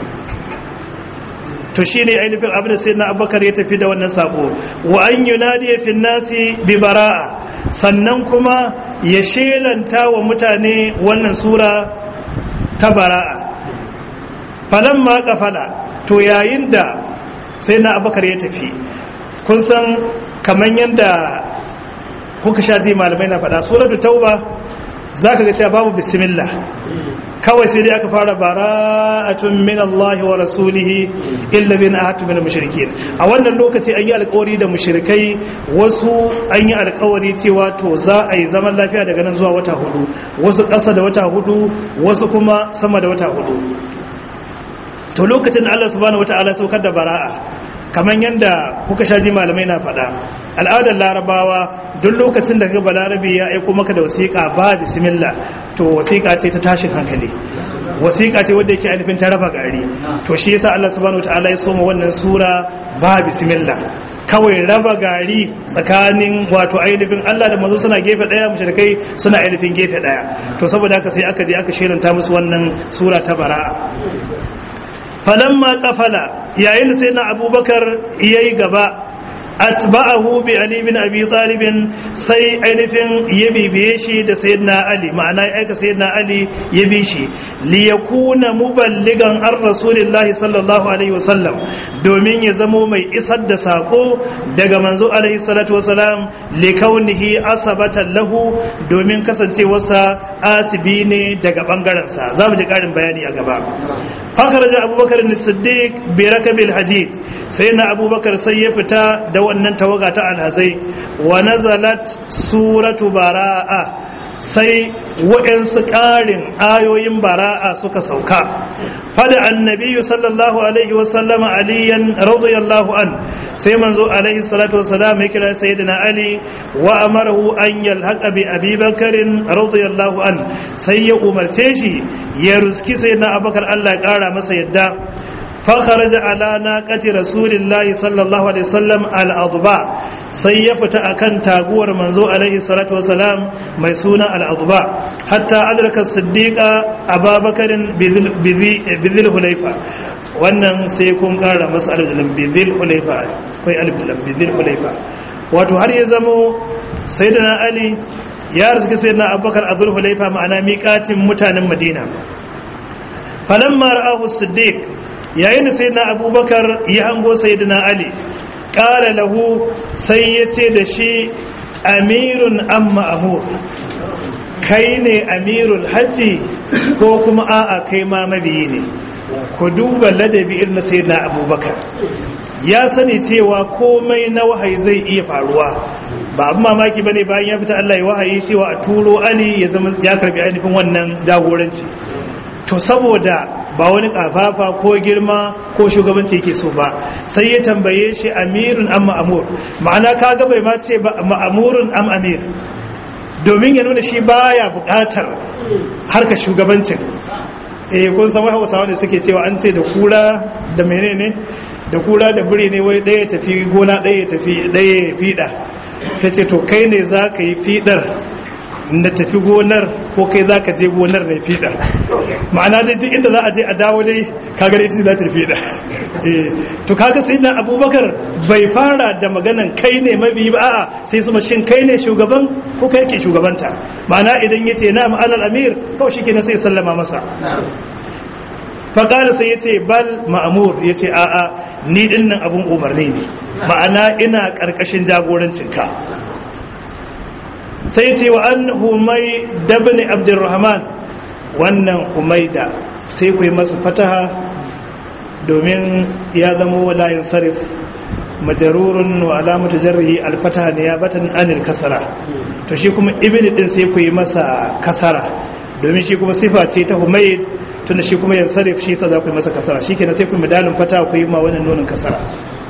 to shi ne ainihin abin da sai na abubakar ya tafi da wannan sako wa an yunadi fi nasi bi bara'a sannan kuma ya shelanta wa mutane wannan sura ta bara'a falamma kafala to yayin da sai na abakar ya tafi kun san kamar yadda kuka sha ji malamai na faɗa suratu tauba za ka ga cewa babu bismillah kawai sai dai aka fara bara'atun min Allah wa rasulihi illa bin ahatu min mushrikin a wannan lokaci an yi alƙawari da mushrikai wasu an yi alƙawari cewa to za a yi zaman lafiya daga nan zuwa wata hudu wasu ƙasa da wata hudu wasu kuma sama da wata hudu to lokacin da Allah subhanahu wata'ala saukar da bara'a kamar yadda kuka shaji malamai na faɗa al'adar larabawa duk lokacin da gaba larabi ya aiko maka da wasiƙa ba bismillah to wasiƙa ce ta tashin hankali wasiƙa ce wadda yake ainihin ta raba gari to shi yasa Allah subhanahu wata'ala ya soma wannan sura ba bismillah kawai raba gari tsakanin wato ainihin Allah da manzo suna gefe daya mushrikai suna ainihin gefe daya to saboda haka sai aka je aka shirinta musu wannan sura ta bara'a falamma kafala yayin da sai na abubakar ya yi gaba atba'ahu bi ali bin abi talib sai ainihin ya bibiye shi da sayyidina ali ma'ana ya aika sayyidina ali ya bi shi li yakuna muballigan ar rasulillahi sallallahu alaihi wasallam domin ya zamo mai isar da sako daga manzo alaihi salatu wasalam li kaunihi asabatan lahu domin kasancewarsa asibi ne daga bangaren sa zamu ji karin bayani a gaba fakaraja abubakar as-siddiq bi rakabil hadid sai na abubakar sai ya fita da wannan tawaga ta alhazai wa nazalat suratu bara'a sai waɗansu ƙarin ayoyin bara'a suka sauka fada annabiyu sallallahu alaihi wasallama aliyan radiyallahu an sai manzo alaihi salatu wasalam ya kira sayyidina ali wa amarahu an yalhaqa bi abi bakarin radiyallahu an sai ya umarce shi ya ruski sayyidina abubakar Allah ya kara masa yadda فخرج على ناقة رسول الله صلى الله عليه وسلم الأضباء sai ya fita akan taguwar manzo alaihi salatu wasalam mai suna al'adba hatta adraka siddiqa ababakarin bizil hulaifa wannan sai kun kara masa aljalin bizil hulaifa kai albilan bizil hulaifa wato har ya zamo sayyidina ali ya rizki sayyidina abubakar abdul hulaifa ma'ana miƙatin mutanen madina falamma ra'ahu siddiq yayin da sai na abubakar ya hango sai na ali ƙara lahu sai ya ce da shi amirun amma amur kai ne amirul hajji ko kuma a'a kai ma mabiyi ne ku duba ladabi irin sai na abubakar ya sani cewa komai na wahayi zai iya faruwa ba abin mamaki ba ne bayan ya fita Allah ya wahayi cewa a turo ali ya zama ya karbi ainihin wannan jagoranci to saboda ba wani kafafa ko girma ko shugabanci yake so ba sai ya tambaye shi amirun am ma'amur ma'ana kaga bai ma ce ma'amurun am amir domin ya nuna shi baya bukatar harka shugabancin eh kun san wai Hausawa ne suke cewa an ce da kura da menene da kura da buri ne wai daya tafi gona daya tafi daya fida tace to kai ne zaka yi fidar na tafi gonar ko kai za ka je gonar na fiɗa ma'ana dai duk inda za a je a dawo dai kagar ita za ta fiɗa to kaga sai na abubakar bai fara da maganan kai ne mabi ba a'a sai su shin kai ne shugaban ko kai ke shugabanta ma'ana idan ya ce na ma'anar amir kawai shi ke sai sallama masa faƙara sai ya ce bal ma'amur ya ce a'a ni ɗin nan abin umarni ne ma'ana ina ƙarƙashin jagorancinka sai ce wa an humai dabni abdurrahman wannan humaida sai ku yi masa fataha domin ya zama walayin sarif majarurun wa alamatu jarrihi alfataha ne ya batan anil kasara to shi kuma ibn din sai ku yi masa kasara domin shi kuma sifa ce ta humaid tunda shi kuma yansarif shi sa za ku yi masa kasara shi kenan sai ku medalin fataha ku yi ma wannan nunin kasara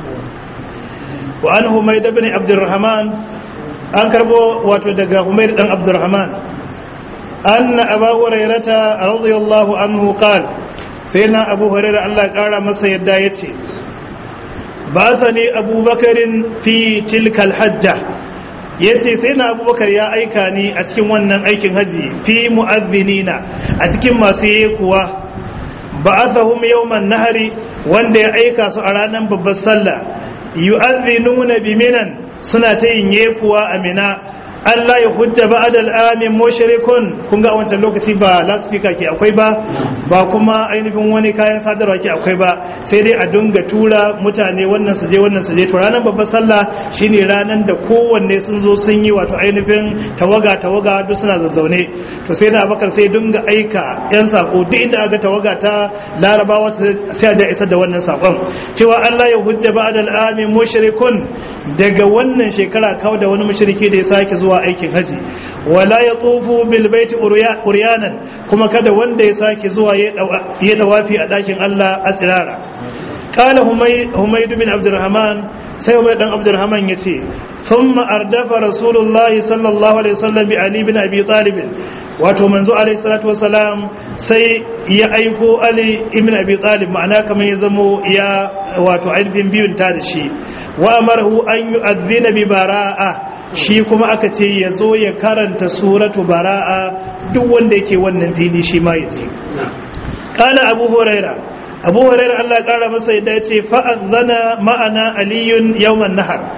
wa an humaid ibn abdurrahman an karbo wato daga Umair dan Abdurrahman anna Abu Hurairata radiyallahu anhu qala sai na Abu Hurairah Allah kara masa yadda yace ba sani Abu Bakarin fi tilkal hajja yace sai na Abu Bakar ya aika ni a cikin wannan aikin haji fi mu'adhdhinina a cikin masu yekuwa ba'athahum yawman nahari wanda ya aika su a ranar babbar sallah yu'adhdhinuna biminan suna ta yin yekuwa amina Allah ya hujja ba adal amin mushrikun kun ga a wancan lokaci ba loudspeaker ke akwai ba ba kuma ainihin wani kayan sadarwa ke akwai ba sai dai a dunga tura mutane wannan su je wannan su je to ranar babbar sallah shine ranar da kowanne sun zo sun yi wato ainihin tawaga tawaga duk suna zazzaune to sai da abakar sai dunga aika yan sako duk inda aga tawaga ta larabawa sai a ja isar da wannan sakon cewa Allah ya hujja ba adal amin mushrikun daga wannan shekara kawo da wani mushriki da ya sake zuwa aikin haji wala ya tsofu bil baiti uryanan kuma kada wanda ya sake zuwa ya dawafi a dakin Allah a tsirara qala humayd bin abdurrahman sai humayd dan abdurrahman yace thumma ardafa rasulullahi sallallahu alaihi wasallam bi ali bin abi talib wato manzo alaihi salatu wasalam sai ya aiko ali ibn abi talib ma'ana kamar ya zamo ya wato ainihin biyun ta da shi wa amarahu an yu'adhdhina bi bara'a shi kuma aka ce ya zo ya karanta suratu bara'a duk wanda yake wannan fili shi ma ya ji kana abu huraira abu huraira Allah ya kara masa yadda yace fa azana ma'ana aliyun yawman nahar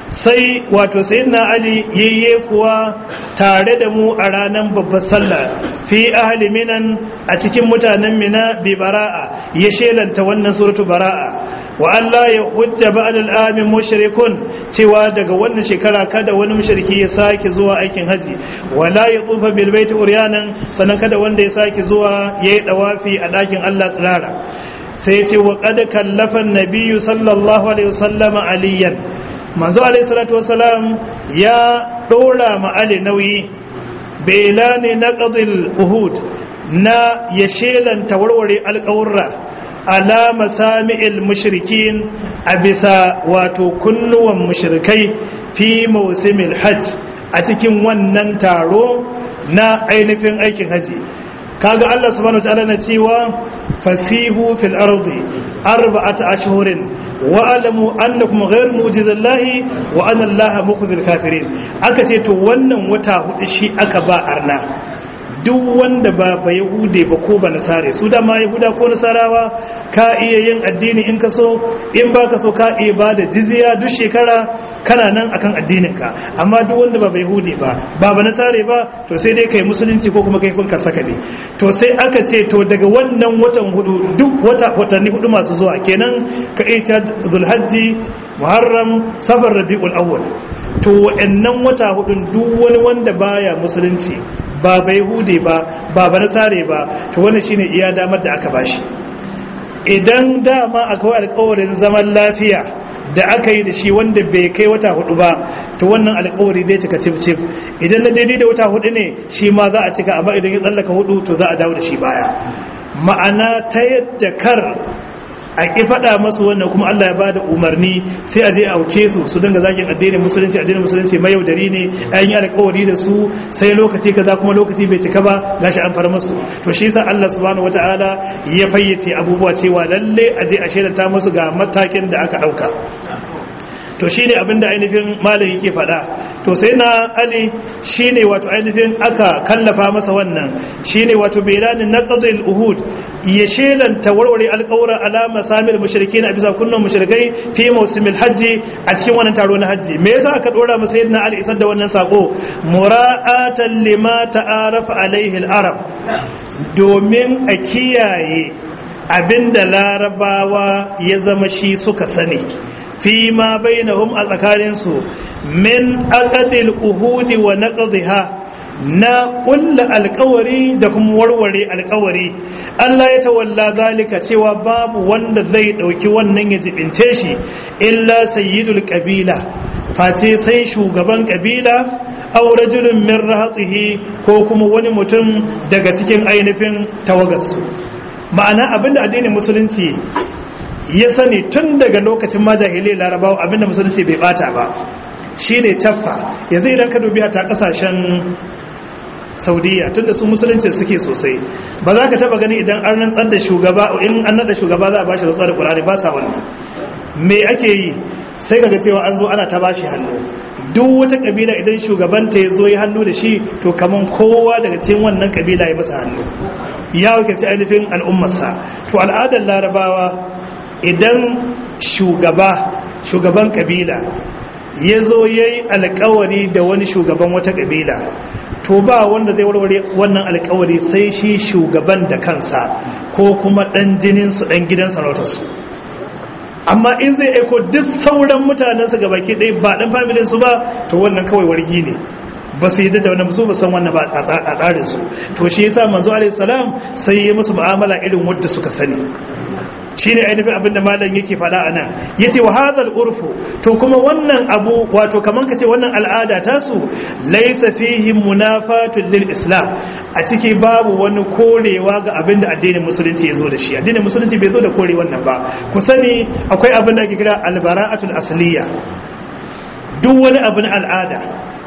sai wato sayyidina ali yayye kuwa tare da mu a ranar babbar sallah fi ahli minan a cikin mutanen mina bi bara'a ya shelanta wannan suratu bara'a wa Allah ya hujja ba'da al'amin mushrikun cewa daga wannan shekara kada wani mushriki ya sake zuwa aikin haji wala ya tsufa bil baiti uryanan sannan kada wanda ya sake zuwa yayi dawafi a dakin Allah tsirara sai ce wa qad kallafa an-nabiyyu sallallahu alaihi wasallam aliyan manzo alaihi salatu wasalam ya dora ma ali nauyi belani naqdil uhud na ya shelanta warware alƙawurra ala masami'il mushrikin a bisa wato kunnuwan mushrikai fi mausimil hajj a cikin wannan taro na ainihin aikin haji kaga Allah subhanahu wataala na cewa fasihu fil ardi arba'ata ashhurin wa alamu annakum ghayr mujizallahi wa anna allaha mukhzil kafirin aka ce to wannan wata hudu shi aka ba arna duk wanda ba ba yahude ba ko ba nasare su da ma yahuda ko nasarawa ka iya yin addini in ka so in ba ka so ka iya ba da jizya duk shekara kana nan akan addininka amma duk wanda ba ba yahude ba ba ba nasare ba to sai dai kai musulunci ko kuma kai kun ka saka ne to sai aka ce to daga wannan watan hudu duk wata watanni hudu masu zuwa kenan ka iya zulhajji muharram safar rabiul awwal to wa'annan wata hudun duk wani wanda baya musulunci ba bai hude ba ba ba nasare ba to wannan shine iya damar da aka bashi idan dama akwai alƙawarin zaman lafiya da aka yi da shi wanda bai kai wata hudu ba to wannan alƙawari zai cika cif cif idan na daidai da wata hudu ne shi ma za a cika amma idan ya tsallaka hudu to za a dawo da shi baya ma'ana ta yadda kar a ƙi faɗa masu wannan kuma Allah ya ba da umarni sai a je a auke su su dinga zagin addinin musulunci addinin musulunci mai yaudari ne an yi alƙawari da su sai lokaci kaza kuma lokaci bai cika ba gashi an fara musu to shi yasa Allah subhanahu wataala ya fayyace abubuwa cewa lalle a je a shaidata musu ga matakin da aka ɗauka to shine abin da ainihin malam yake faɗa to sai na ali shine wato ainihin aka kallafa masa wannan shine wato bilanin naqdil uhud ya shelanta warware alƙawura alama samil mushrikin a bisa kunnan mushrikai fi mawsimil hajji a cikin wannan taro na hajji me yasa aka dora masa sayyidina ali isar da wannan sako mura'atan lima ta'arafa alaihi al-arab domin a kiyaye abinda larabawa ya zama shi suka sani fi ma bainahum a tsakaninsu min aqdil uhudi wa naqdha na kulla alkawari da kuma warware alkawari Allah ya tawalla zalika cewa babu wanda zai dauki wannan ya jibince shi illa sayyidul qabila face sai shugaban kabila aw rajulun min rahatihi ko kuma wani mutum daga cikin ainihin tawagarsu ma'ana abinda addinin musulunci ya sani tun daga lokacin majahilai larabawa abinda musulunci bai bata ba shine caffa yanzu idan ka dubi ta kasashen saudiya tunda su musulunci suke sosai ba za ka taba gani idan an rantsar da shugaba in an nada shugaba za a bashi rantsuwa da kurani ba sa wannan me ake yi sai kaga cewa an zo ana ta bashi hannu duk wata kabila idan shugabanta ya zo ya hannu da shi to kaman kowa daga cikin wannan kabila ya masa hannu ya wakilci ainihin al'ummarsa to al'adar larabawa idan shugaba shugaban kabila ya zo ya yi alkawari da wani shugaban wata kabila to ba wanda zai warware wannan alkawari sai shi shugaban da kansa ko kuma dan jininsu dan gidan sarautarsu amma in zai aiko duk sauran mutanensu ga baki ɗaya ba ɗan familinsu ba to wannan kawai wargi ne ba su yi da wannan su ba san wannan ba a tsarinsu to shi yasa manzo alaihi salam sai ya musu mu'amala irin wadda suka sani shi ne ainihin abinda malam yake faɗa a nan ya ce wa hadal urfu to kuma wannan abu wato kamar ka ce wannan al'ada tasu laisa fihi munafatun lil islam a ciki babu wani korewa ga abinda addinin musulunci ya zo da shi addinin musulunci bai zo da kore wannan ba ku sani akwai abin da ake kira albara'atul asliya duk wani abin al'ada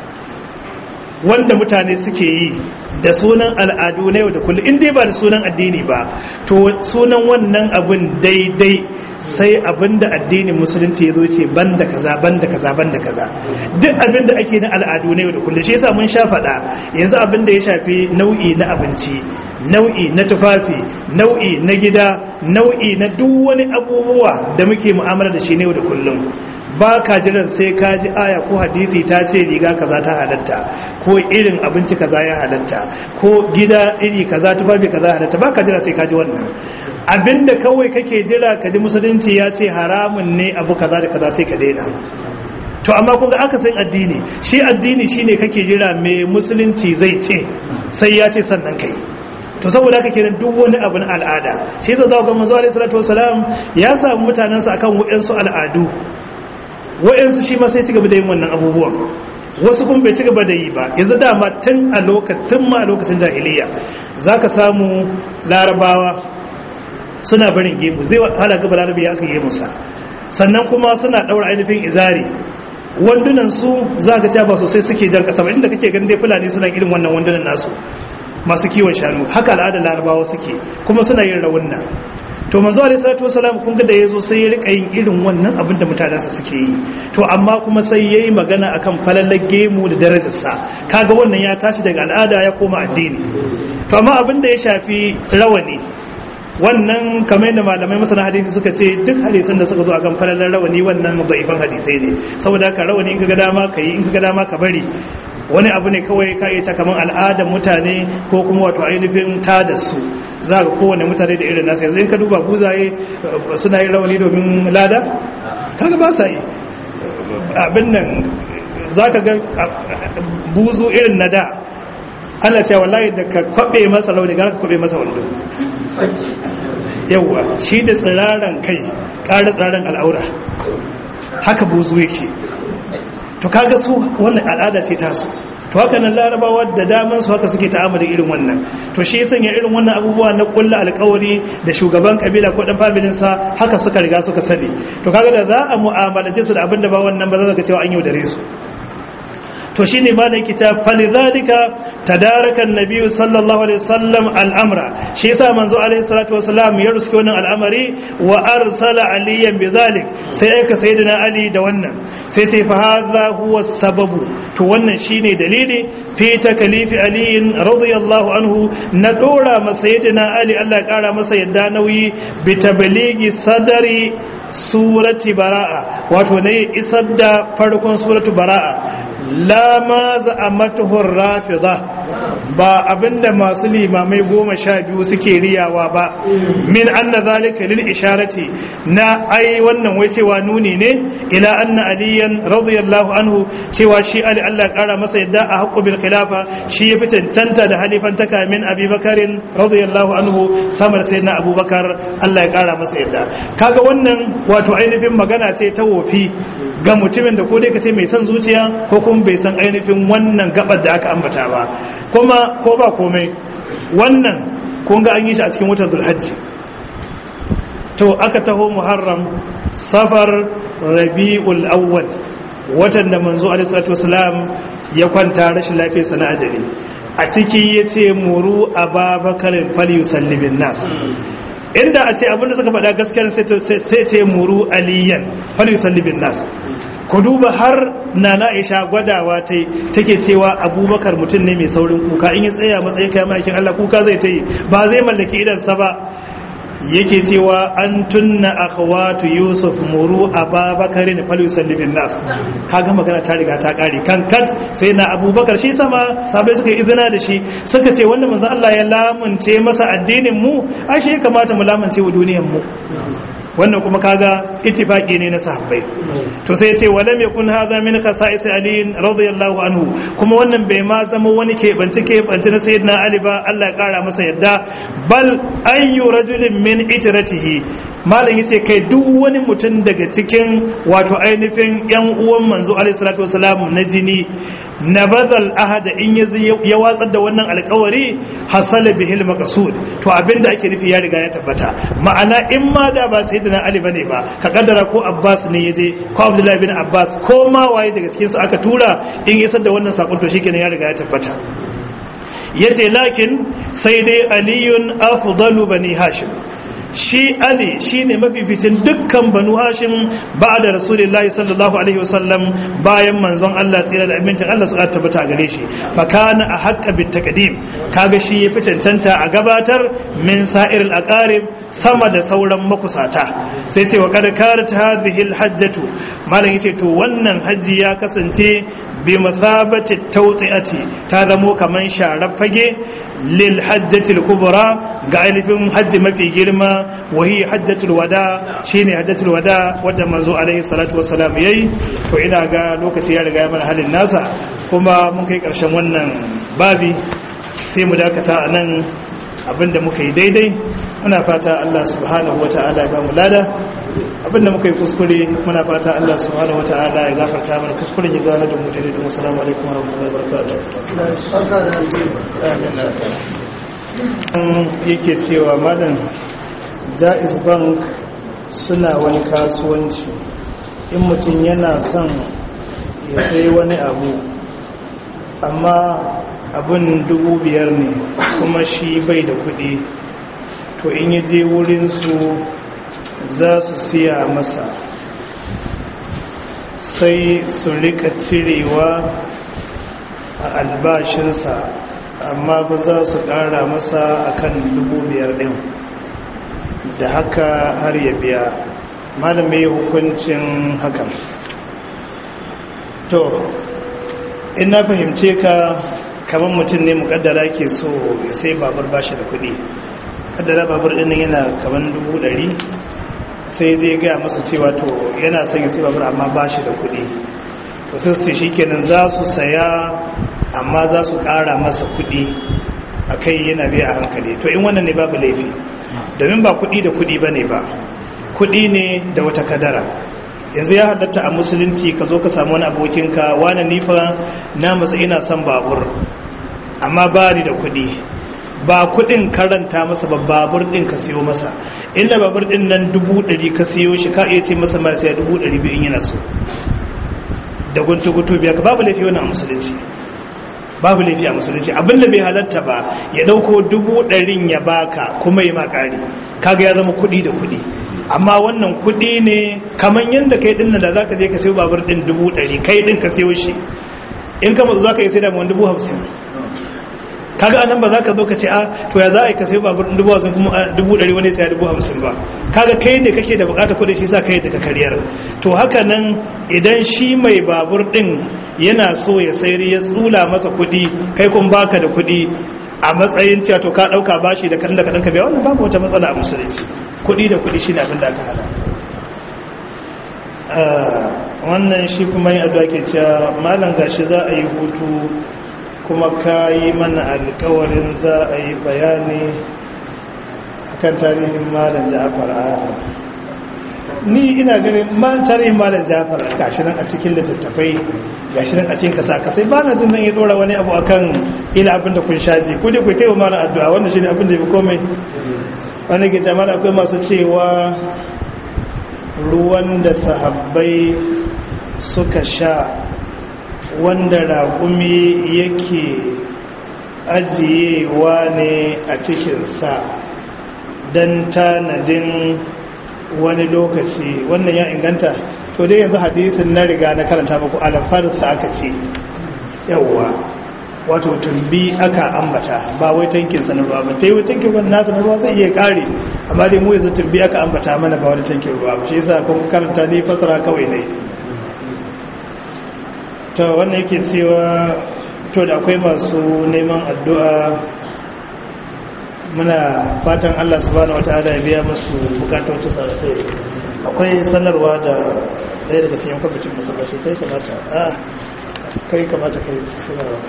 wanda mutane suke yi da sunan al'adu na yau da kullum in dai ba da sunan addini ba to sunan wannan abin daidai sai abin da addinin musulunci ya zo ce banda kaza banda kaza banda kaza duk abin da ake na al'adu na yau da kullum shi yasa mun sha faɗa yanzu abin da ya shafi nau'i na abinci nau'i na tufafi nau'i na gida nau'i na duk wani abubuwa da muke mu'amala da shi ne yau da kullum ba ka jiran sai ka ji aya ko hadisi ta ce riga kaza ta halatta ko irin abinci kaza ya halatta ko gida iri kaza tufafi kaza halatta ba ka jira sai ka ji wannan abinda kawai kake jira ka ji musulunci ya ce haramun ne abu kaza da kaza sai ka daina to amma kun ga aka san addini shi addini shine kake jira me musulunci zai ce sai ya ce sannan kai to saboda haka kenan duk wani abu na al'ada shi yasa zaka ga manzo alaihi salatu wasalam ya samu mutanen sa akan wayansu al'adu wayansu shi ma sai ci gaba da yin wannan abubuwan wasu kuma bai ci gaba da yi ba yanzu dama tun a lokacin ma a lokacin jahiliya zaka samu larabawa suna barin gemu zai hala gaba larabi ya aske gemunsa sannan kuma suna daura ainihin izari wandunan su za ka ba sosai suke jan kasa ba inda kake ganin dai fulani suna irin wannan wandunan nasu masu kiwon shanu haka al'adar larabawa suke kuma suna yin rawunna to manzo alaihi salatu wasalam kun ga da yazo sai ya rika yin irin wannan abin da mutanensa suke yi to amma kuma sai yayi magana akan falalar gemu da darajarsa kaga wannan ya tashi daga al'ada ya koma addini to amma abin da ya shafi rawani wannan kamar yadda malamai masana hadisi suka ce duk hadisan da suka zo akan falalar rawani wannan da'ifan hadisai ne saboda haka rawani in ka ga dama ka yi in ka ga dama ka bari wani abu ne kawai ka iya kamar al'adar mutane ko kuma wato ainihin ta da su za ga kowane mutane da irin nasu yanzu in ka duba buzaye suna yin rawani domin lada kaga ba sa yi abin nan za ka ga buzu irin na da ana cewa wallahi da ka kwabe masa launi gara ka kwabe masa wando yauwa shi da tsiraran kai ƙara tsiraran al'aura haka buzu yake to kaga su wannan al'ada ce tasu to haka nan larabawa da daman su haka suke ta'amali irin wannan to shi sanya irin wannan abubuwa na kulla alƙawari da shugaban kabila ko dan familin sa haka suka riga suka sani to kaga da za a mu'amalace su da abin da ba wannan ba za ka cewa an yaudare su to shine ma da kitab falidhalika tadaraka an-nabiy sallallahu alaihi wasallam al-amra shi yasa manzo alaihi salatu wasallam ya ruske wannan al'amari wa arsala aliyan bidhalik sai aka sayyidina ali da wannan sai sai fa hadha huwa sababu to wannan shine dalili fi takalifi ali radiyallahu anhu na dora masa sayyidina ali Allah ya kara masa yadda nauyi bi tabligi sadari surati bara'a wato ne isar da farkon suratu bara'a la ma za'amatuhu rafida ba abinda masu limamai goma sha biyu suke riyawa ba min anna zalika lil isharati na ai wannan wai cewa nuni ne ila anna aliyan radiyallahu anhu cewa shi ali Allah ya kara masa yadda a haqqu bil khilafa shi ya fi cancanta da halifan taka min abi bakarin radiyallahu anhu samar sayyidina abubakar Allah ya kara masa yadda kaga wannan wato ainihin magana ce ta wofi ga mutumin da ko dai ka ce mai son zuciya ko kuma bai san ainihin wannan gabar da aka ambata ba kuma ko ba komai wannan kun ga an yi shi a cikin watan zulhajji to aka taho muharram safar rabi'ul awwal watan da manzo alaihi salatu wasalam ya kwanta rashin lafiyar sana ajali a ciki yace muru ababakarin falyusallimin nas inda a ce abinda suka faɗa gaskiyar sai ce muru aliyan falyusallibin nas ku duba har nana aisha gwadawa ta take cewa abubakar mutum ne mai saurin kuka in ya tsaya matsayin kayan ma'aikin allah kuka zai ta yi ba zai mallaki idansa ba yake cewa an tunna akhwatu yusuf muru ababakar ne fal yusallibin nas kaga magana ta riga ta kare kan kat sai na abubakar shi sama sabai suka izina da shi suka ce wanda manzo Allah ya lamunce masa addinin mu ashe ya kamata mu lamunce wa duniyar mu wannan kuma kaga ittifaqi ne na sahabbai to sai yace walam yakun hadha min khasa'is ali radiyallahu anhu kuma wannan bai ma zama wani keɓance keɓance na sayyidina ali ba Allah ya kara masa yadda bal ayyu rajulin min itratihi malam yace kai duk wani mutum daga cikin wato ainihin yan uwan manzo alaihi salatu wasalam na jini nabadal ahada in ya watsar da wannan alkawari hasala bihil maqsud to abinda ake nufi ya riga ya tabbata ma'ana in ma da ba sayyidina ali bane ba ka kaddara ko abbas ne yaje ko abdullahi bin abbas ko ma waye daga cikin su aka tura in ya da wannan sakon to shikenan ya riga ya tabbata yace lakin sai dai aliyun afdalu bani hashim shi ali shine mafificin dukkan banu hashim ba'da rasulullahi sallallahu alaihi wasallam bayan manzon Allah tsira da amincin Allah suka tabbata gare shi fa kana a haqqa bit taqdim kaga shi ya fi cancanta a gabatar min sa'iril aqarib sama da sauran makusata sai ce wa kad karat hadhihi al hajjatu malam yace to wannan haji ya kasance bi masabati tawti'ati ta zamo kaman sharar fage lil hajjatil kubra ga ainihin hajji mafi girma wahi hajjatul wada shine hajjatul wada wadda manzo alaihi salatu wassalam yayi to ina ga lokaci ya riga ya mana halin nasa kuma mun kai karshen wannan babi sai mu dakata a nan abinda muka yi daidai muna fata Allah subhanahu wata'ala ya ba mu lada abinda muka yi kuskure muna fata Allah subhanahu wata'ala ya gafarta mana kuskuren ya gane da mu daidai da assalamu alaikum warahmatullahi wabarakatuh yake cewa malam jaiz bank suna wani kasuwanci in mutum yana son ya sai wani abu amma abin dubu biyar ne kuma shi bai da kudi to in yi je wurinsu za su siya masa sai su rika cirewa a albashinsa amma ba za su kara masa akan dubu biyar din da haka har ya biya malamai hukuncin hakan to in na fahimce ka kamar mutum ne mukaddara ke so ya sai babur bashi da kudi kaddara babur din yana kamar dubu dari sai zai gaya masu cewa to yana son ya sai babur amma bashi da kudi to sai su shi kenan za su saya amma za su kara masa kudi a kai yana biya a hankali to in wannan ne babu laifi domin ba kudi da kudi ba ne ba kudi ne da wata kadara yanzu ya halatta a musulunci ka zo ka samu wani abokinka wani nifa na matsa ina son babur amma ba ni da kudi ba kudin karanta masa ba babur din ka siyo masa inda babur din nan dubu ɗari ka siyo shi ka iya ce masa ma sai dubu ɗari biyu in yana so da guntu guntu biya ka babu laifi wannan a musulunci babu laifi a musulunci abin da bai halatta ba ya dauko dubu ɗarin ya baka kuma yi makari kaga ya zama kuɗi da kuɗi amma wannan kuɗi ne kamar yadda kai ɗin da za ka je ka sayo babur ɗin dubu ɗari kai ɗin ka sayo shi in ka matsu za ka yi sai da wani dubu hamsin kaga anan ba za ka zo ka ce a to ya za a yi ka sayo babur ɗin dubu hamsin kuma dubu ɗari wani sai dubu hamsin ba kaga kai ne kake da bukatar kuɗi shi sa kai da ka karyar to haka nan idan shi mai babur ɗin yana so ya sayar ya tsula masa kuɗi kai kun baka da kuɗi a matsayin cewa to ka ɗauka bashi da kan da kaɗan ka biya wannan babu wata matsala a musulunci kuɗi da kuɗi shi ne abin da aka hada wannan shi kuma yin addu'a ke cewa malam gashi za a yi hutu kuma ka yi mana alkawarin za a yi bayani akan tarihin malam ja'afar adam ni ina ganin man tarihin malam jafar gashi nan a cikin littattafai gashi nan a cikin kasa kasai ba na jin zan yi dora wani abu akan ila abin da kun shaji ku dai ku taiwa mana addu'a wanda shine abin da ya fi komai wani ke jama'a akwai masu cewa ruwan da sahabbai suka sha wanda raƙumi yake ajiyewa ne a cikinsa don tanadin wani lokaci wannan ya inganta to dai yanzu hadisin na riga na karanta muku alafarsa aka ce yawwa wato tumbi aka ambata ba wai tankin sa na ruwa ba tai wai tankin wannan nasa na ruwa zai iya kare amma dai mu yanzu tumbi aka ambata mana ba wani tankin ruwa ba shi yasa kun karanta ni fasara kawai ne to wannan yake cewa to da akwai masu neman addu'a muna fatan Allah subhanahu wataala ya biya musu bukatocin sa sai akwai sanarwa da ɗaya daga cikin kwamitin masallaci kai kamata a kai kamata kai sanarwa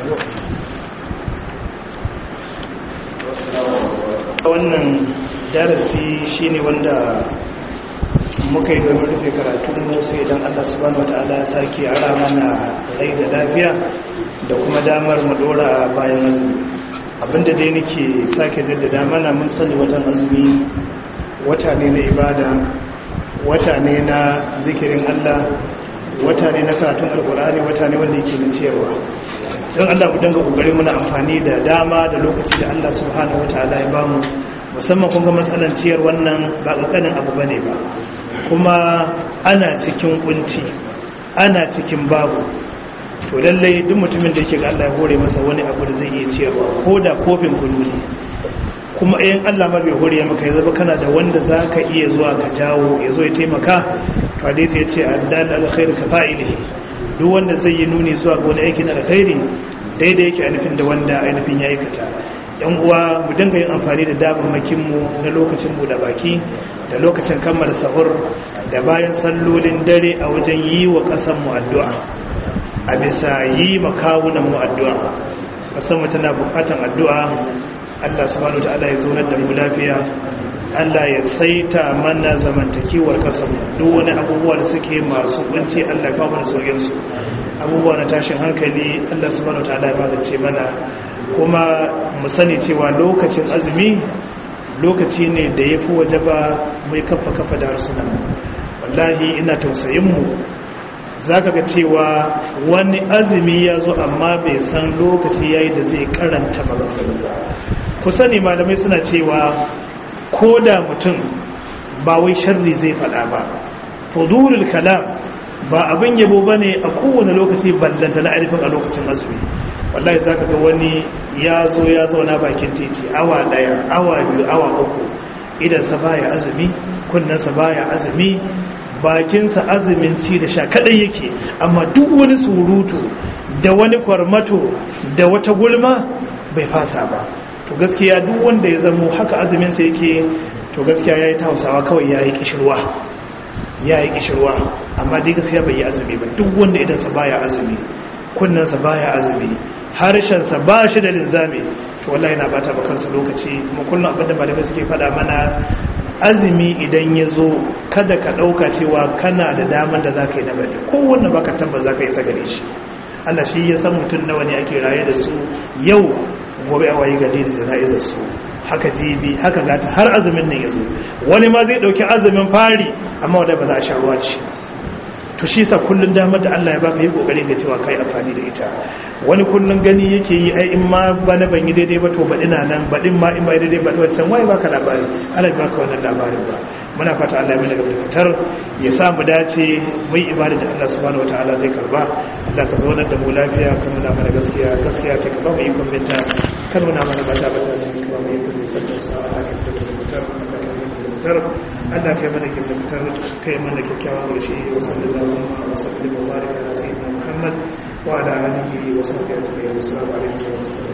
wannan darasi shine wanda muka yi domin rufe karatun mu sai idan Allah subhanahu wataala ya sake ara mana rai da lafiya da kuma damar mu dora bayan azumi abinda dai nake sake jaddada mana mun sani watan azumi wata ne na ibada wata ne na zikirin Allah wata ne na karatun alkur'ani wata ne wanda yake na ciyarwa don Allah mu danga kokari muna amfani da dama da lokaci da Allah subhanahu wataala ya bamu musamman kun ga matsalan ciyar wannan ba ƙanƙanin abu bane ba kuma ana cikin kunci ana cikin babu to lallai duk mutumin da yake ga Allah ya hore masa wani abu da zai iya ciyarwa ko da kofin kunu ne kuma in Allah ma bai hore maka ya zama kana da wanda za ka iya zuwa ka jawo ya zo ya taimaka to hadisi ya ce addal alkhair ka fa'ilihi duk wanda zai yi nuni zuwa ga wani aikin alkhairi daidai yake ainihin da wanda ainihin ya aikata yan uwa mu dinga yin amfani da damammakin mu na lokacin mu da baki da lokacin kammala sahur da bayan sallolin dare a wajen yi wa kasan mu addu'a a bisa yi makawunan mu addu'a kasan mu tana bukatan addu'a Allah subhanahu wataala ya zaunar da mu lafiya Allah ya saita mana zamantakewar kasar duk wani abubuwa da suke masu kunci Allah ya kawo mana saukin su abubuwa na tashin hankali Allah subhanahu wataala ya magance mana kuma mu sani cewa lokacin azumi lokaci ne da ya fi waje ba mai kafa kafa da harsuna wallahi ina tausayin mu za ka ga cewa wani azumi ya zo amma bai san lokaci ya yi da zai karanta magana ba ku sani malamai suna cewa ko da mutum ba wai sharri zai faɗa ba fudurul kalam ba abin yabo ba ne a kowane lokaci ballanta na alifin a lokacin azumi wallahi za ka ga wani ya zo ya zauna bakin titi awa ɗaya awa biyu awa uku idansa baya azumi kunnensa baya azumi bakinsa azumin ci da sha kadai yake amma duk wani surutu da wani kwarmato da wata gulma bai fasa ba to gaskiya duk wanda ya zamo haka azuminsa yake to gaskiya ya yi ta hausawa kawai ya yi kishirwa ya yi kishirwa amma dai gaskiya bai yi azumi ba duk wanda idansa baya azumi kunnensa baya azumi harshensa ba shi da linzami to wallahi na bata ba kansa lokaci kuma kullum abinda malamai suke faɗa mana azumi idan ya zo kada ka ɗauka cewa kana da daman da za ka yi na bari kowanne baka tabbas za ka yi sagare shi Allah shi ya san mutum nawa ne ake raye da su yau gobe a wayi gari da jana'izar su haka jibi haka gata har azumin nan ya zo wani ma zai ɗauki azumin fari amma wadda ba za a sha ruwa ce to shi sa kullun damar da Allah ya baka yi kokari ga cewa kai amfani da ita wani kullun gani yake yi ai in ma bana ban yi daidai ba to ba ina nan baɗin ma in ba daidai ba wancan wai baka labari Allah ya baka wannan labarin ba muna fata Allah ya mana gaba fitar ya sa mu dace mu yi ibada da Allah subhanahu wataala zai karba Allah ka zauna da mu lafiya kan nuna mana gaskiya gaskiya ce ka ba mu ikon binta kan nuna mana bata bata ne ka ba mu ikon nisantar sa Allah ka fitar da mutar fitar Allah kai mana kyautar kai mana kyakkyawan gashi wa sallallahu wa sallam wa baraka ala sayyidina Muhammad wa ala alihi wa sahbihi wa sallam alaihi wa sallam